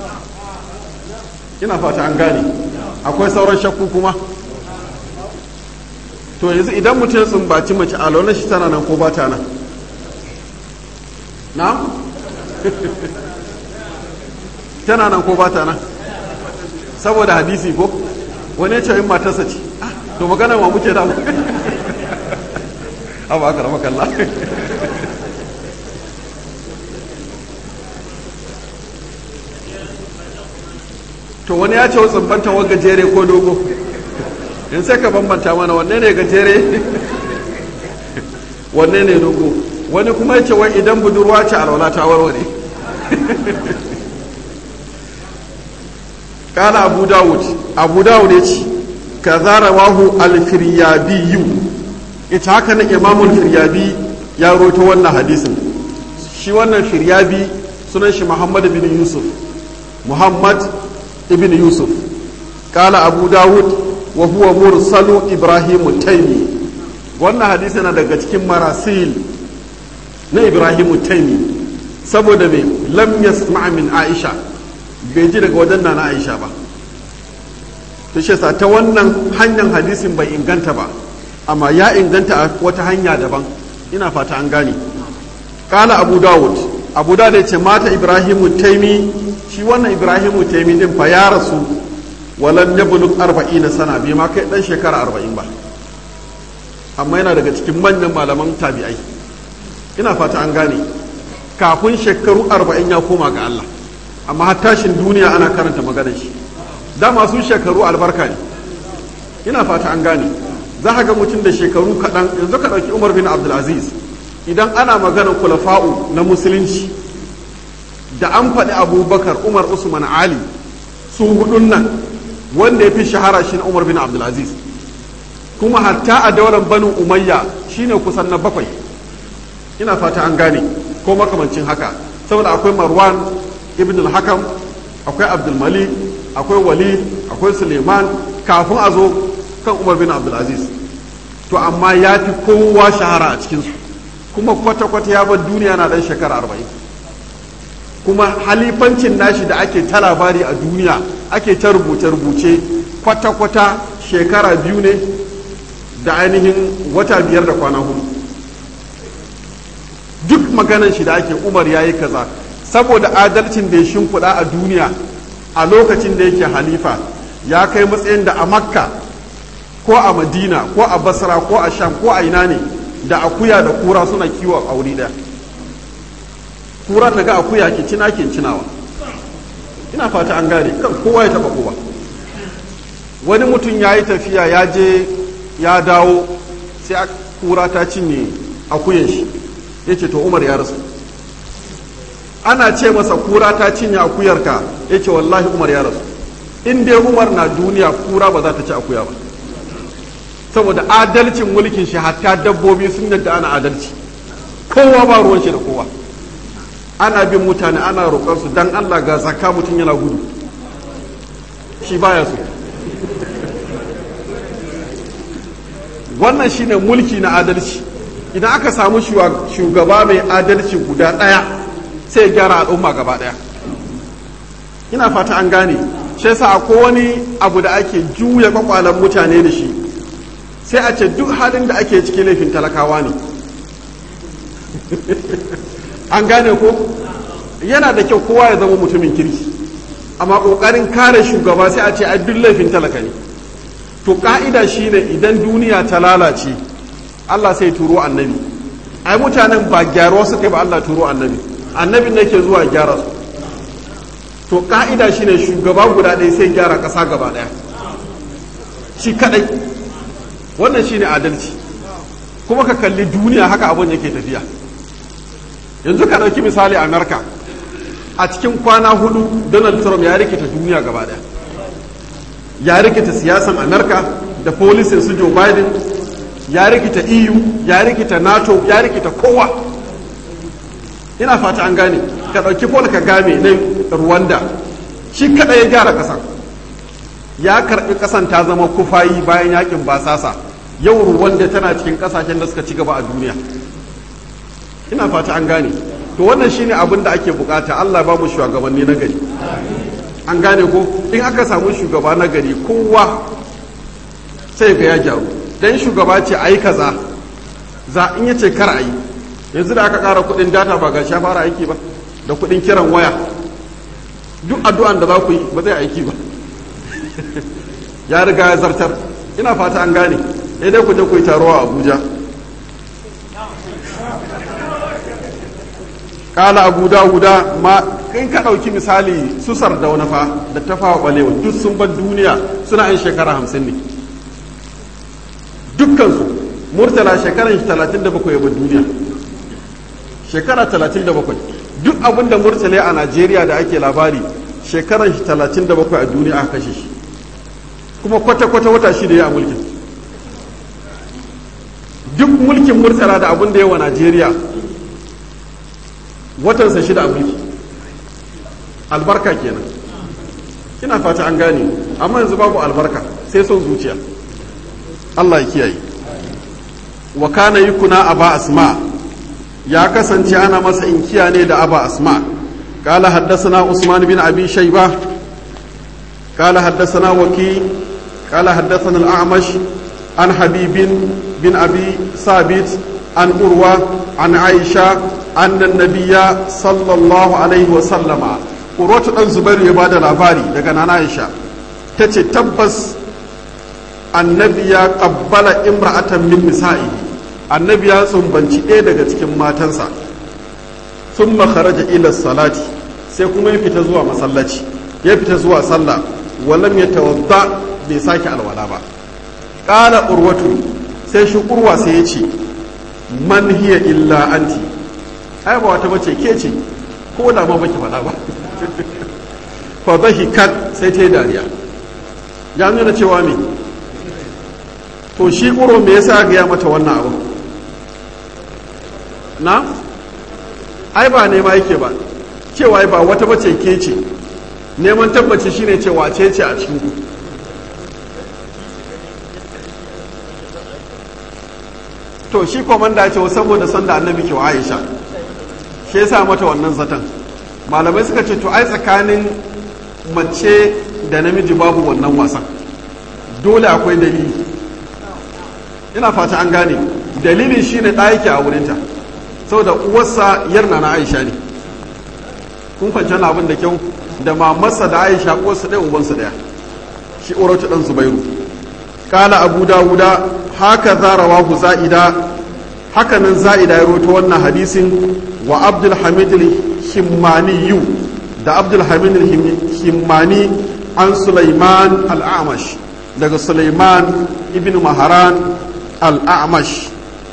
ina fata an gane akwai sauran shakku kuma to yanzu idan mutum ya tsumbaci mace alwalar shi tana nan ko ba ta nan na tana nan ko ba ta nan saboda hadisi ko wani ya ce yin matarsa ce to magana ma muke da abu aka rama kalla to wani ya ce wa tsumbanta wa gajere ko dogo in sai ka bambanta mana wanne ne gajere wanne ne dogo wani kuma ya ce wai idan budurwa ce alwala ta warware kala abu dawud abu dawud ya ce ka zara wahu alfiryabiyu ita haka na imamul firyabi ya roto wannan hadisin shi wannan firyabi sunan shi muhammad bin yusuf muhammad ibn yusuf kala abu dawud wa huwa mursalu ibrahim taimi wannan hadisi na daga cikin marasil na ibrahim taimi saboda me lam yasma min aisha bai ji daga wajen na aisha ba ta shi ta wannan hanyar hadisin bai inganta ba amma ya inganta a wata hanya daban ina fata an gane kala abu dawud abu dawud ya ce mata ibrahimu taimi shi wannan ibrahimu taimi din fa ya rasu walan ya buluk arba'ina sana bai ma kai dan shekara arba'in ba amma yana daga cikin manyan malaman tabi'ai ina fata an gane kafin shekaru arba'in ya koma ga Allah amma har tashin duniya ana karanta maganar shi da masu shekaru albarka ne ina fata an gane za ka ga mutum da shekaru kaɗan yanzu ka ɗauki umar bin abdulaziz idan ana maganar kulafa'u na musulunci da an faɗi abubakar umar usman ali su hudun nan wanda ya fi shahara shi na umar bin abdulaziz kuma hatta a daular banu umayya shine kusan na bakwai ina fata an gane ko makamancin haka saboda akwai marwan ibn al-hakam akwai abdulmalik akwai walid akwai suleiman kafin a zo kan umar bin abdulaziz to amma ya fi kowa shahara a cikinsu kuma kwata-kwata ya bar duniya na dan shekara arba'in kuma halifancin nashi da ake ta labari a duniya ake ta rubuce-rubuce kwata-kwata shekara biyu ne da ainihin wata biyar da kwana hudu duk maganan shi da ake umar ya yi kaza saboda adalcin da ya shimfiɗa a duniya a lokacin da yake halifa ya kai matsayin da a makka ko a madina ko a basra ko a sham ko a ina ne da akuya da kura suna kiwo a wuri daya kura daga akuya ke cina ke cinawa ina fata an gane kan kowa ya taba kowa wani mutum ya yi tafiya ya je ya dawo sai kura ta cinye akuyan shi ya ce to umar ya rasu ana ce masa kura ta cinye akuyarka ya ce wallahi umar ya rasu in dai umar na duniya kura ba za ta ci akuya ba saboda adalcin mulkin shi hatta dabbobi sun yadda ana adalci kowa ba ruwan shi da kowa ana bin mutane ana roƙar su dan Allah ga zakka mutum yana gudu shi baya so wannan shine mulki na adalci idan aka samu shugaba mai adalci guda ɗaya sai gyara al'umma gaba ɗaya ina fata an gane shi yasa akwai wani abu da ake juya kwakwalen mutane da shi sai a ce duk halin da ake cikin laifin talakawa ne an gane ko yana da kyau kowa ya zama mutumin kirki amma ƙoƙarin kare shugaba sai a ce a duk laifin talaka ne to ƙa'ida shine idan duniya ta lalace Allah sai turo annabi ai mutanen ba gyaruwa suka ba Allah turo annabi annabin ne ke zuwa gyara su to ƙa'ida shine shugaba guda ɗaya sai gyara ƙasa gaba ɗaya shi kaɗai wannan shine adalci kuma ka kalli duniya haka abin yake tafiya yanzu ka ɗauki misali amerika a cikin kwana hudu donald trump ya rikita duniya gaba ɗaya ya rikita siyasan amerika da polisin su joe biden ya rikita eu ya rikita nato ya rikita kowa ina fata an gane ka ɗauki paul kagame na rwanda shi kaɗai ya gyara ƙasa ya karɓi ƙasan ta zama kufayi bayan yakin basasa yau rwanda tana cikin ƙasashen da suka ci gaba a duniya ina fata an gane to wannan shine abin da ake bukata allah ba mu shugabanni na gari an gane ko in aka samu shugaba na gari kowa sai ga ya gyaru dan shugaba ce ayi kaza za in yace kar ayi yanzu da aka ƙara kuɗin data ba ga sha fara aiki ba da kuɗin kiran waya duk addu'an da za ku yi ba zai aiki ba ya riga ya zartar ina fata an gane dai ku je ku yi taro a abuja kala abu dawuda ma in ka ɗauki misali su sardauna fa da ta fawa ɓalewa duk sun bar duniya suna yin shekara hamsin ne dukkansu murtala shekaran shi talatin da bakwai bar duniya shekara talatin da bakwai duk abin da murtala a najeriya da ake labari shekaran shi talatin da bakwai a duniya aka kashe shi kuma kwata-kwata wata shi da ya a mulkin duk mulkin murtala da abin da yawa najeriya watansa shida a mulki albarka kenan ina fata an gane amma yanzu babu albarka sai son zuciya Allah ya kiyaye wa kana yukuna aba asma ya kasance ana masa inkiya ne da aba asma قال حدثنا عثمان بن ابي شيبه قال حدثنا وكي قال حدثنا الاعمش عن حبيب بن ابي ثابت عن أروى عن عائشة أن النبي صلى الله عليه وسلم أروى أن زبير يبادى الأباري لكن أنا عائشة تتي تبس النبي قبل امرأة من نسائه النبي سنبنشي إيه daga cikin matansa ثم خرج إلى الصلاة sai kuma ya fita zuwa masallaci ya fita zuwa sallah walam ya tawadda bai sake alwala ba qala urwatu sai shi urwa sai ya ce man hiya illa anti ai ba wata bace ke ce ko da ma baki faɗa ba fa dhahikat sai ta yi dariya ya nuna cewa me to shi uro me yasa ga ya mata wannan abu na ai ba nema yake ba cewa ba wata bace ke ce neman tabbaci shine cewa ce ce a cikin ku to shi komanda ce saboda sanda annabi ke wa aisha shi yasa mata wannan zaton malamai suka ce to ai tsakanin mace da namiji babu wannan wasan dole akwai dalili ina fata an gane dalilin shine ɗaya yake a wurinta saboda uwarsa yarna na aisha ne kun kwanci abin da kyau da mamarsa da aisha uwarsa ɗaya ubansa ɗaya shi urwatu dan zubairu kala abu dawuda haka za rawahu za'ida haka nan za'ida ya rawaito wannan hadisin wa abdul hamid al-himmani da abdul hamid al-himmani an sulaiman al-amash daga sulaiman ibn maharan al-amash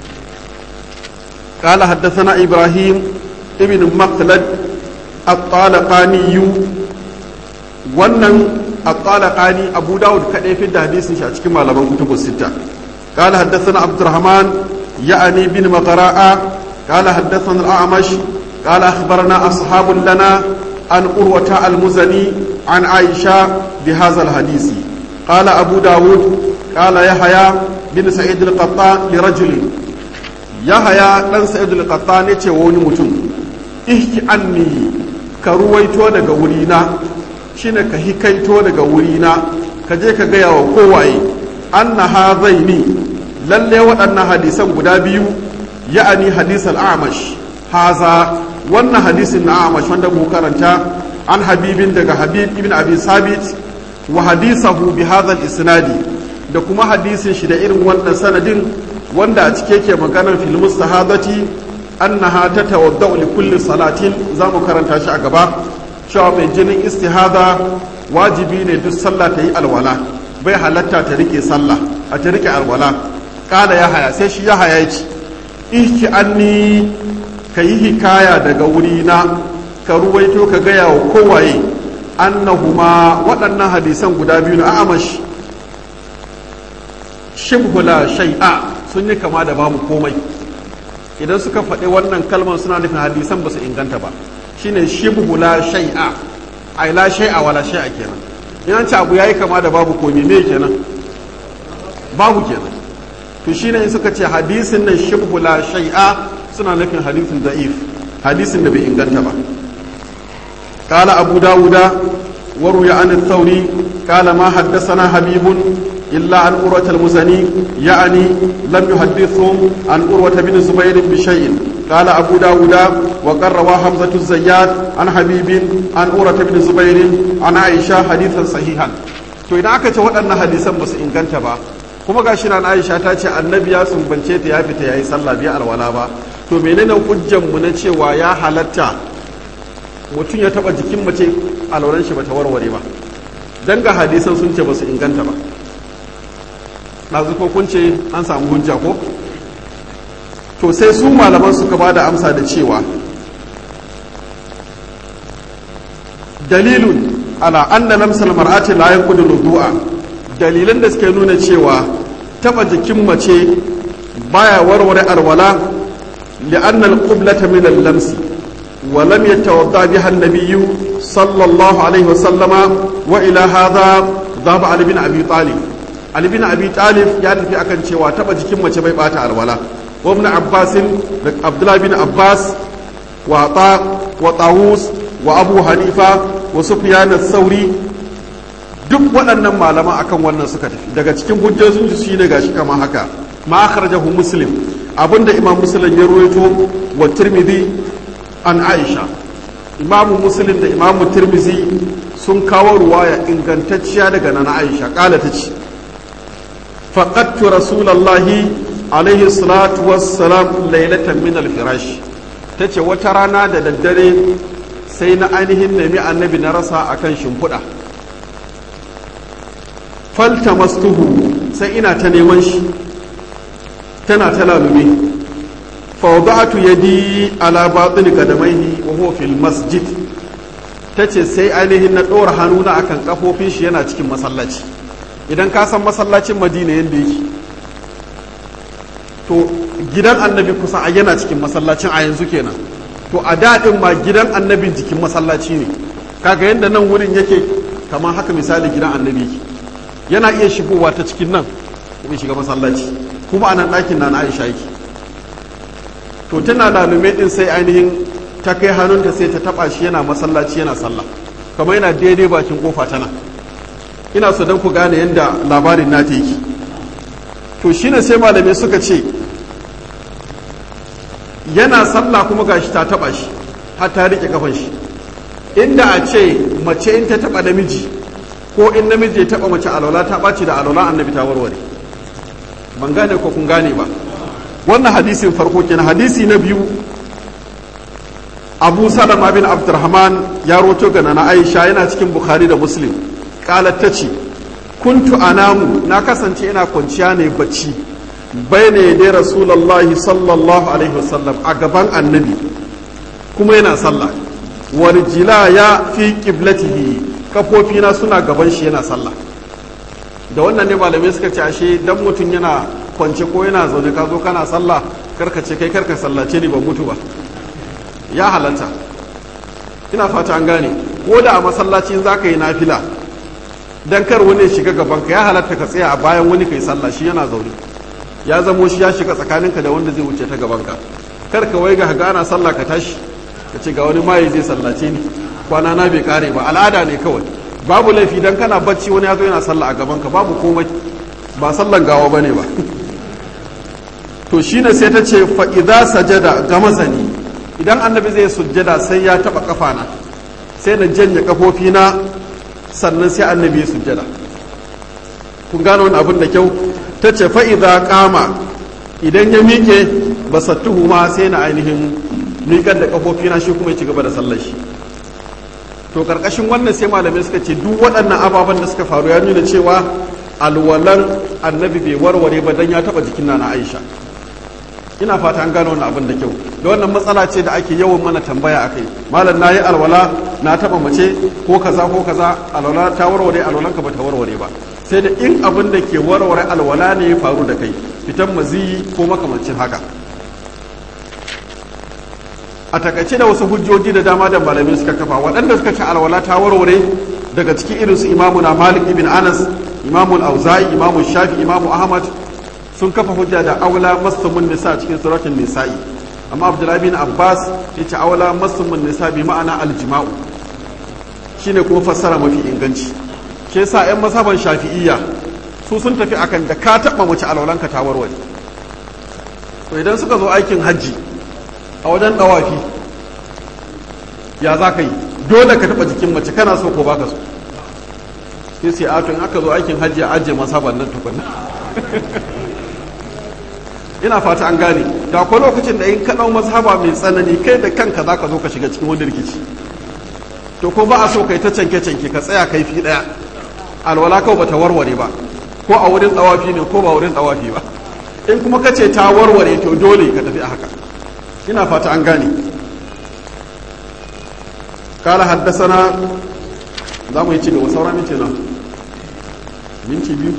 قال حدثنا إبراهيم ابن مخلد الطالقاني wannan الطالقاني أبو داود كده في الحديث شاء cikin malaman كتب الستة قال حدثنا عبد الرحمن يعني بن مقراء قال حدثنا الأعمش قال أخبرنا أصحاب لنا عن أروة المزني عن عائشة بهذا الحديث قال أبو داود قال يحيى بن سعيد القطان لرجل yahaya dan sa'id al-qattan yace wa wani mutum ihki anni ka ruwaito daga wurina shine ka hikaito daga wurina ka je ka gaya wa kowaye anna hadaini lalle waɗannan hadisan guda biyu ya'ani hadis al-amash haza wannan hadisin na amash wanda mu karanta an habibin daga habib ibn abi sabit wa hadisahu bi hadha al-isnadi da kuma hadisin shi da irin wannan sanadin wanda a cike ke maganar fil mustahadati annaha tatawaddau li kulli salatin zamu karanta shi a gaba cewa mai jinin istihada wajibi ne duk sallah ta yi alwala bai halatta ta rike sallah a ta rike alwala kala ya haya sai shi ya haya ci ihki anni ka yi hikaya daga wurina ka ruwaito ka gaya wa kowaye annahuma waɗannan hadisan guda biyu na amash shibhula shai'a sun yi kama da babu komai idan suka faɗi wannan kalmar suna nufin hadisan ba su inganta ba shine shibhu la shay'a ai la shay'a wala shay'a kenan in ce abu yayi kama da babu komai me kenan babu kenan to shine in suka ce hadisin nan shibhu la shay'a suna nufin hadisin da'if hadisin da bai inganta ba قال أبو داود وروي عن الثوري قال ما حدثنا حبيب إلا عن أروة المزني يعني لم يحدثهم عن أروة بن زبير بشيء قال أبو داود وقد روى حمزة الزيات عن حبيب عن أروة بن زبير عن عائشة حديثا صحيحا to idan aka ce waɗannan hadisan ba su inganta ba kuma ga shi na Aisha ta ce annabi ya sumbance ta ya fita yayi sallah biya alwala ba to menene hujjan mu na cewa ya halatta mutum ya taba jikin mace alwalan shi bata warware ba dan ga hadisan sun ce ba su inganta ba ɗazu ko kun ce an samu hujja ko to sai su malaman suka ba da amsa da cewa dalilun ala anna lamsal mar'ati la yanqudu wudu'a dalilan da suke nuna cewa taba jikin mace baya warware alwala li'anna al-qiblata min al-lamsi wa lam yatawadda biha an-nabiy sallallahu alaihi wa sallama wa ila hadha dhaba ali bin abi talib Ali bin Abi Talib ya tafi akan cewa taba jikin mace bai bata alwala wa ibn Abbas da Abdullah bin Abbas wa Ta wa Tawus wa Abu Hanifa wa Sufyan sauri duk waɗannan malaman akan wannan suka tafi daga cikin hujjojin su shine gashi kamar haka ma akhrajahu Muslim abinda Imam Muslim ya ruwaito wa Tirmidhi an Aisha Imam Muslim da Imam Tirmidhi sun kawo ruwaya ingantacciya daga nana Aisha kala ta ce فقدت رسول الله عليه الصلاة والسلام ليلة من الفراش tace wata rana da daddare sai na ainihin nemi annabi na rasa akan shimfiɗa falta mastuhu sai ina ta neman shi tana ta lalube fawda'atu yadi ala batin qadamaihi wa huwa fil masjid tace sai ainihin na ɗora hannuna akan kafofin shi yana cikin masallaci idan ka san masallacin madina yadda yake to gidan annabi kusa a yana cikin masallacin a yanzu kenan to a daɗin ma gidan annabin jikin masallaci ne kaga yadda nan wurin yake kamar haka misali gidan annabi yake yana iya shigowa ta cikin nan kuma shiga masallaci kuma a nan ɗakin na na aisha yake to tana lalume ɗin sai ainihin ta kai hannunta sai ta taɓa shi yana masallaci yana sallah kamar yana daidai bakin kofa tana ina so don ku gane yadda labarin na yake to shine sai malamai suka ce yana sallah kuma gashi ta taba shi har ta rike kafan shi inda a ce mace in ta taba namiji ko in namiji ya taba mace alwala ta ɓaci da alwala annabi ta warware ban gane ko kun gane ba wannan hadisin farko kenan hadisi na biyu abu salama bin abdurrahman ya roto ga na aisha yana cikin bukhari da muslim kalat ta ce kuntu anamu na kasance ina kwanciya ne bacci bai ne dai rasulallahi sallallahu alaihi wasallam a gaban annabi kuma yana sallah warjila ya fi kiblatihi kafofina suna gaban shi yana sallah da wannan ne malamai suka ce ashe dan mutum yana kwance ko yana zaune ka zo kana sallah karka ce kai karka sallace ni ban mutu ba ya halatta ina fata an gane ko da a masallaci za ka yi nafila dan kar wani ya shiga gaban ka ya halatta ka tsaya a bayan wani kai sallah shi yana zaune ya zamo shi ya shiga tsakaninka da wanda zai wuce ta gaban ka kar ka wai ga ga ana sallah ka tashi ka ce ga wani maye zai sallace ni kwana na bai kare ba al'ada ne kawai babu laifi dan kana bacci wani ya zo yana sallah a gaban ka babu komai ba sallan gawa bane ba to shine sai ta ce fa idza sajada gamazani idan annabi zai sujjada sai ya taba kafana sai na janye kafofina sannan sai annabi ya sujjada kun gano wani abin da kyau ta ce fa idza qama idan ya miƙe basattuhu ma sai na ainihin miƙar da kafofina shi kuma ya ci gaba da sallar shi to karkashin wannan sai malamai suka ce duk waɗannan ababen da suka faru ya nuna cewa alwalan annabi bai warware ba dan ya taba jikin na Aisha ina fata an gano wannan abin da kyau da wannan matsala ce da ake yawan mana tambaya akai malam nayi alwala na taba mace ko kaza ko kaza alwala ta warware alwalan ka bata warware ba sai da in abin da ke warware alwala ne ya faru da kai fitan maziyi ko makamancin haka a takaice da wasu hujjoji da dama da malamai suka kafa waɗanda suka ce alwala ta warware daga cikin irinsu imamu na malik ibn anas imamu auza'i imamu shafi imamu ahmad sun kafa hujja da aula mastumun nisa cikin suratun nisa'i amma abdullahi bin abbas ya ce aula mastumun nisa bi ma'ana aljima'u shine kuma fassara mafi inganci ke sa yan masaban shafi'iyya su sun tafi akan da ka taɓa mace alwalanka ta warware to idan suka zo aikin hajji a wajen ɗawafi ya za ka yi dole ka taɓa jikin mace kana so ko baka so sai sai ato in aka zo aikin hajji a ajiye masaban nan tukunna ina fata an gane da akwai lokacin da in ka ɗau mazhaba mai tsanani kai da kanka za ka zo ka shiga cikin wani rikici to ko ba a so kai ta canke canke ka tsaya kai fi ɗaya alwala kawai bata warware ba ko a wurin tsawafi ne ko ba wurin tsawafi ba in kuma ka ce ta warware to dole ka tafi a haka ina fata an gane kala haddasana za mu yi ci gaba sauran minti na minti biyu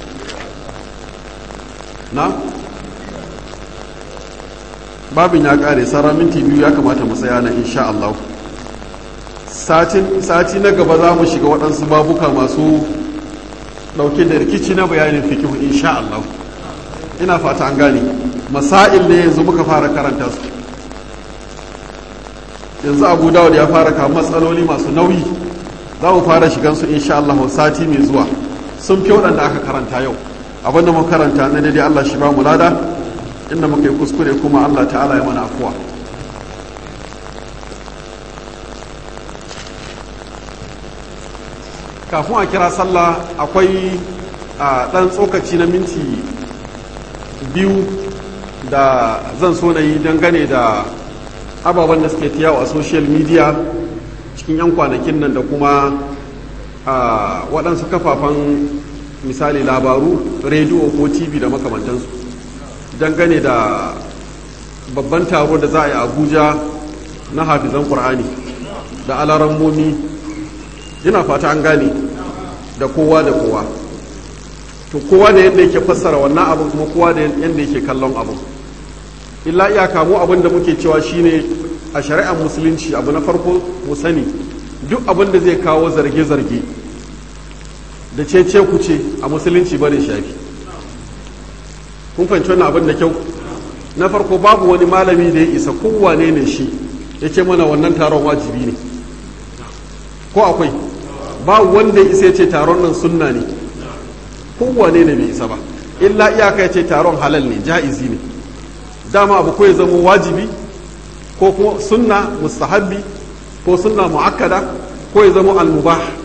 na babin ya kare sauran minti biyu ya kamata mu tsaya na insha Allah sati na gaba za mu shiga waɗansu babuka masu ɗauke da rikici na bayanin fikihu insha Allah ina fata an gane masail ne yanzu muka fara karanta su yanzu abu dawud ya fara kawo matsaloli masu nauyi za mu fara shigansu insha Allah sati mai zuwa sun fi waɗanda aka karanta yau abinda muka karanta na daidai Allah shi ba mu lada inda muka yi kuskure kuma Allah ta'ala ya mana afuwa kafin a kira sallah akwai a ɗan tsokaci na minti biyu da zan so na yi dangane da ababen da suke tiyawa a social media cikin 'yan kwanakin nan da kuma waɗansu kafafen misali labaru rediyo ko tv da makamantansu dangane da babban taro da za a yi abuja na hafizan ƙur'ani da alarammomi yana fata an gane da kowa da kowa to kowa da yadda yake fassara wannan abin kuma kowa da yadda yake kallon abin illa iyaka mu abin da muke cewa shine a shari'ar musulunci abu na farko mu sani duk abin da zai kawo zarge-zarge da cece ku ce a musulunci bane shafi kun fahimci wannan abin da kyau na farko babu wani malami da ya isa kowane ne shi ya ce mana wannan taron wajibi ne ko akwai ba wanda ya isa ya ce taron nan sunna ne kowane ne bai isa ba illa iyaka ya ce taron halal ne ja'izi ne dama abu ko ya zama wajibi ko kuma sunna mustahabbi ko sunna mu'akkada ko ya zama almubah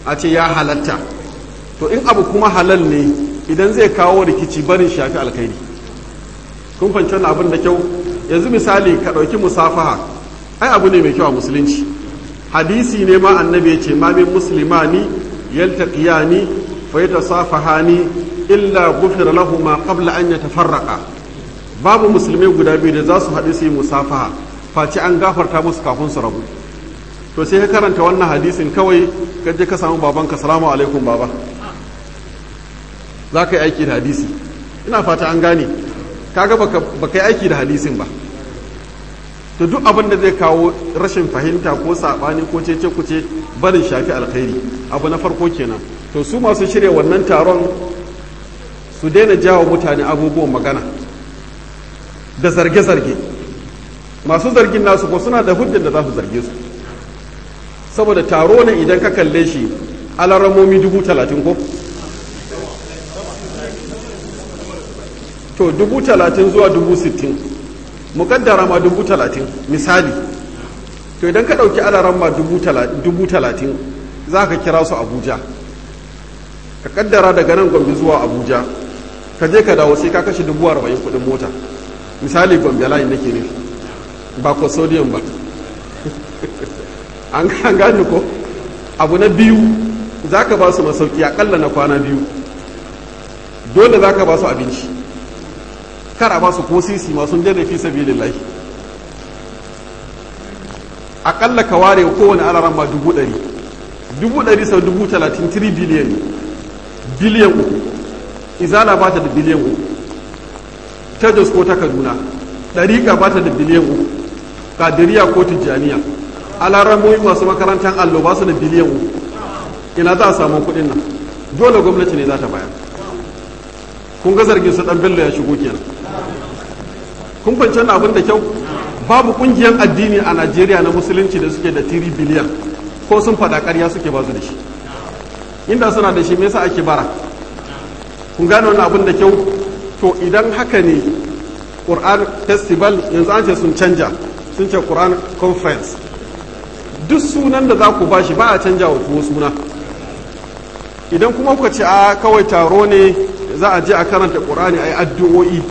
a ce ya halatta to in abu kuma halal ne idan zai kawo rikici barin shafi alkhairi kun fahimci wannan abin da kyau yanzu misali ka ɗauki musafaha ai abu ne mai kyau a musulunci hadisi ne ma annabi ya ce ma min muslimani yaltaqiyani fa yatasafahani illa ghufira lahu ma qabla an yatafarraqa babu musulmai guda biyu da za su haɗu su yi musafaha face an gafarta musu kafin su rabu to sai ka karanta wannan hadisin kawai ka je ka samu babanka salamu alaikum baba za ka yi aiki da hadisi ina fata an gane kaga baka yi aiki da hadisin ba to duk abin da zai kawo rashin fahimta ko saɓani ko cece kuce barin shafi alkhairi abu na farko kenan to su masu shirya wannan taron su daina jawo mutane abubuwan magana da zarge-zarge masu zargin nasu ko suna da hujjar da za su zarge su saboda taro ne idan ka kalle shi alaramomi dubu talatin ko to dubu talatin zuwa dubu sittin mukaddara ma dubu talatin misali to idan ka ɗauki alaramma dubu talatin za ka kira su abuja ka kaddara daga nan gombe zuwa abuja ka je ka dawo sai ka kashe dubu arba'in kudin mota misali gombe layin nake nufi ba ko sodium ba an gane ko abu na biyu za ka ba su masauki akalla na kwana biyu dole za ka ba su abinci kar a ba su ko sisi masu jana fi sabi lillahi akalla ka ware kowane alaran ma dubu ɗari dubu ɗari sau dubu talatin 3 biliyan biliyan uku izala ba ta da biliyan uku ta jos ko ta kaduna ɗariƙa ba ta da biliyan uku kadiriya ko tijjaniya alaramoyi masu makarantar allo ba su da biliyan uku ina za a samu kuɗin nan dole gwamnati ne za ta bayar kun ga zargin su ɗan bello ya shigo kenan kun fahimci abin da kyau babu ƙungiyar addini a najeriya na musulunci da suke da tiri biliyan ko sun faɗa ƙarya suke ba su da shi inda suna da shi me yasa ake bara kun gane wani abin da kyau to idan haka ne Quran festival yanzu an ce sun canja sun ce Quran conference duk sunan da za ku ba shi ba a canja wa tuwo suna idan kuma kuka ce a kawai taro ne za a je a karanta Qur'ani a yi addu'o'i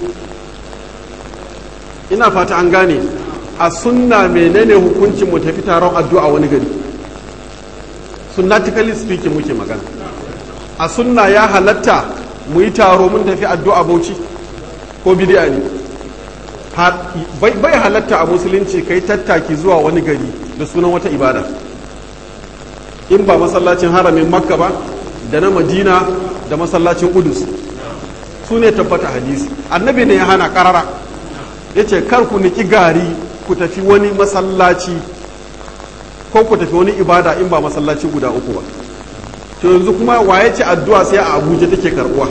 ina fata an gane a sunna menene hukuncin mu tafi taron addu'a wani gari sunnatically speaking muke magana a sunna ya halatta mu yi taro mun tafi addu'a bauchi ko bidiya ne bai halatta a musulunci kai tattaki zuwa wani gari da sunan wata ibada in ba masallacin haramin makka ba da na madina da masallacin udus su ne tabbata hadisi annabi ne ya hana karara ya ce kar ku niki gari ku tafi wani masallaci ko ku tafi wani ibada in ba masallaci guda uku ba to yanzu kuma waye ce addu'a sai a abuja take karbuwa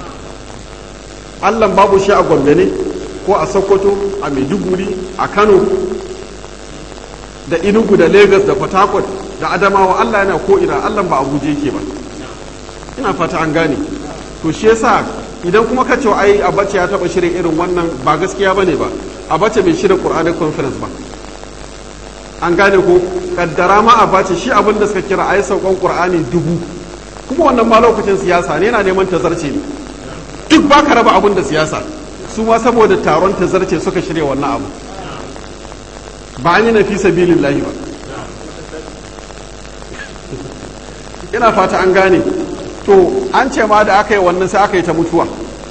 allan babu shi a gombe ne ko a sokoto a maiduguri a kano da inugu da lagos da port harcourt da adamawa allah yana ko ina allan ba abuja yake ba ina fata an gane to shi yasa idan kuma ka ce ai abace ya taba shirin irin wannan ba gaskiya bane ba abace bai shirya qur'anic conference ba an gane ko kaddara ma abace shi abin da suka kira ai saukan qur'ani dubu kuma wannan ma lokacin siyasa ne yana neman tazarce ne duk ba ka raba abin da siyasa su ma saboda taron tazarce suka shirya wannan abu ba an yi na fi sabilillahi ba ina fata an gane to an ce ma da aka yi wannan sai aka yi ta mutuwa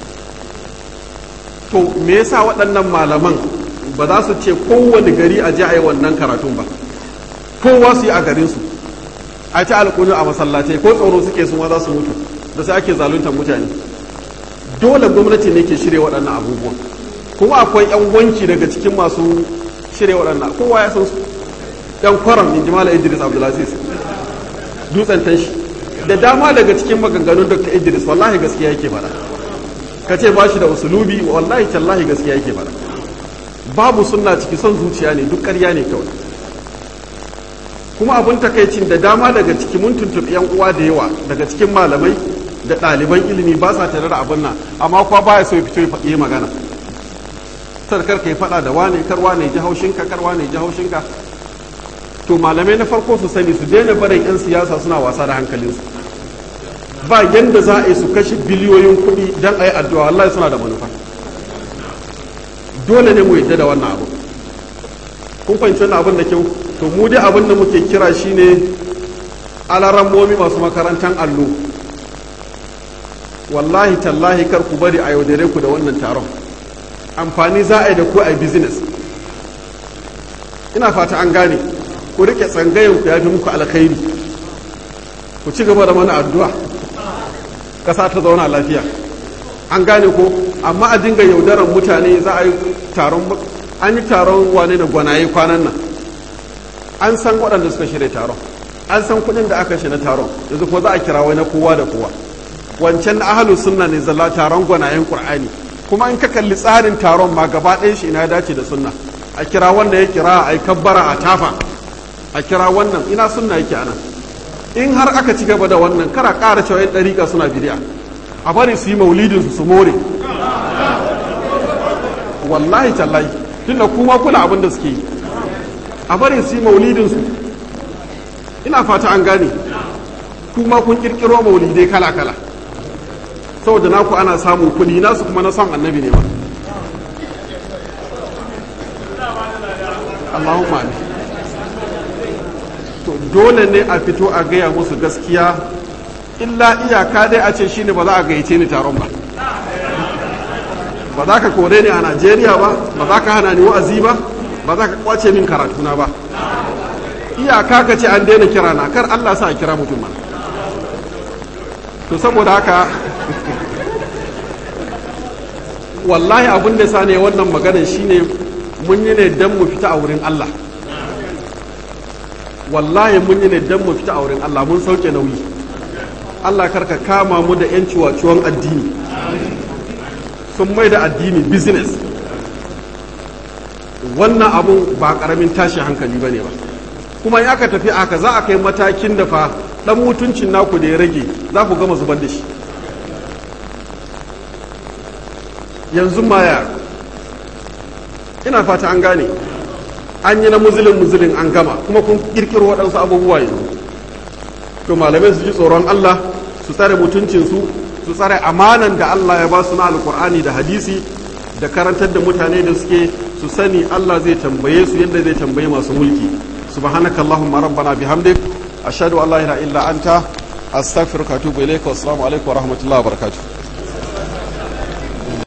to me yasa waɗannan malaman ba za su ce kowane gari a je a yi wannan karatun ba kowa su yi a garinsu a ci alƙunu a masallatai ko tsoro suke sun za su mutu da sai ake zaluntar mutane dole gwamnati ne ke shirya waɗannan abubuwan kuma akwai 'yan wanki daga cikin masu shirya waɗannan kowa ya san su 'yan kwaram in jimala idris abdulaziz dutsen tashi da dama daga cikin maganganun dr idris wallahi gaskiya yake fara ka ce ba shi da usulubi wallahi tallahi gaskiya yake fara babu sunna ciki son zuciya ne duk ƙarya ne kawai kuma abin takaicin da dama daga ciki mun tuntuɓi yan uwa da yawa daga cikin malamai da ɗaliban ilimi ba sa tare da abin nan amma kuwa baya so ya fito ya faɗi magana sarkar ka yi faɗa da wane kar wane ji haushinka kar wane ji haushinka to malamai na farko su sani su daina barin 'yan siyasa suna wasa da hankalinsu ba yadda za a yi su kashe biliyoyin kuɗi don a yi addu'a wallahi suna da manufa dole ne mu yadda da wannan abu kun fahimci wannan abin da kyau to mu dai abin da muke kira shine alarammomi masu makarantar allo wallahi tallahi kar ku bari a yaudare ku da wannan taron amfani za a yi da ku a business ina fata an gane ku rike tsangayen ku ya fi muku alkhairi ku ci gaba da mana addu'a ƙasa ta zauna lafiya an gane ko amma a dinga yaudaran mutane za a yi taron an yi taron wane da gwanaye kwanan nan an san waɗanda suka shirya taron an san kuɗin da aka shi na taron yanzu ko za a kira wai na kowa da kowa wancan na ahalu sunna ne zalla taron gwanayen qur'ani kuma in ka kalli tsarin taron ma gaba ɗayan shi ina dace da sunna a kira wanda ya kira a yi kabbara a tafa a kira wannan ina sunna yake anan in har aka ci gaba da wannan kara ƙara cewa yan ɗariƙa suna bidiya a bari su yi maulidin su su more wallahi tallahi tunda kuma kula abin da suke yi a bari su yi maulidin su ina fata an gane kuma kun kirkiro maulidai kala kala saboda naku ana samun kuɗi nasu kuma na son annabi ne ba Allahumma amin to dole ne a fito a gaya musu gaskiya illa iyaka dai a ce shine ba za a gayyace ni taron ba ba za ka kore ni a Najeriya ba ba za ka hana ni wa'azi ba ba za ka kwace min karatuna ba iyaka ka ce an daina kira na kar Allah sa a kira mutum mana to saboda haka wallahi abin da sa ne wannan maganar shine mun yi ne don mu fita a wurin Allah wallahi mun yi ne don mu fita a wurin Allah mun sauke nauyi Allah karka kama mu da yan ciwaciwon addini sun mai da addini business wannan abun ba karamin tashi hankali ba ne ba kuma in aka tafi aka za a kai matakin da fa dan mutuncin naku da ya rage za ku gama zubar da shi yanzu maya ina fata an gane an yi na muzulin muzulin an gama kuma kun kirkiro waɗansu abubuwa yanzu to malamai su ji tsoron Allah su tsare mutuncinsu su tsare amanan da Allah ya ba su na alkur'ani da hadisi da karantar da mutane da suke su sani Allah zai tambaye su yadda zai tambaye masu mulki subhanaka allahumma rabbana bihamdik ashhadu an la ilaha illa anta astaghfiruka wa atubu ilayka wa assalamu alaikum wa rahmatullahi wa barakatuh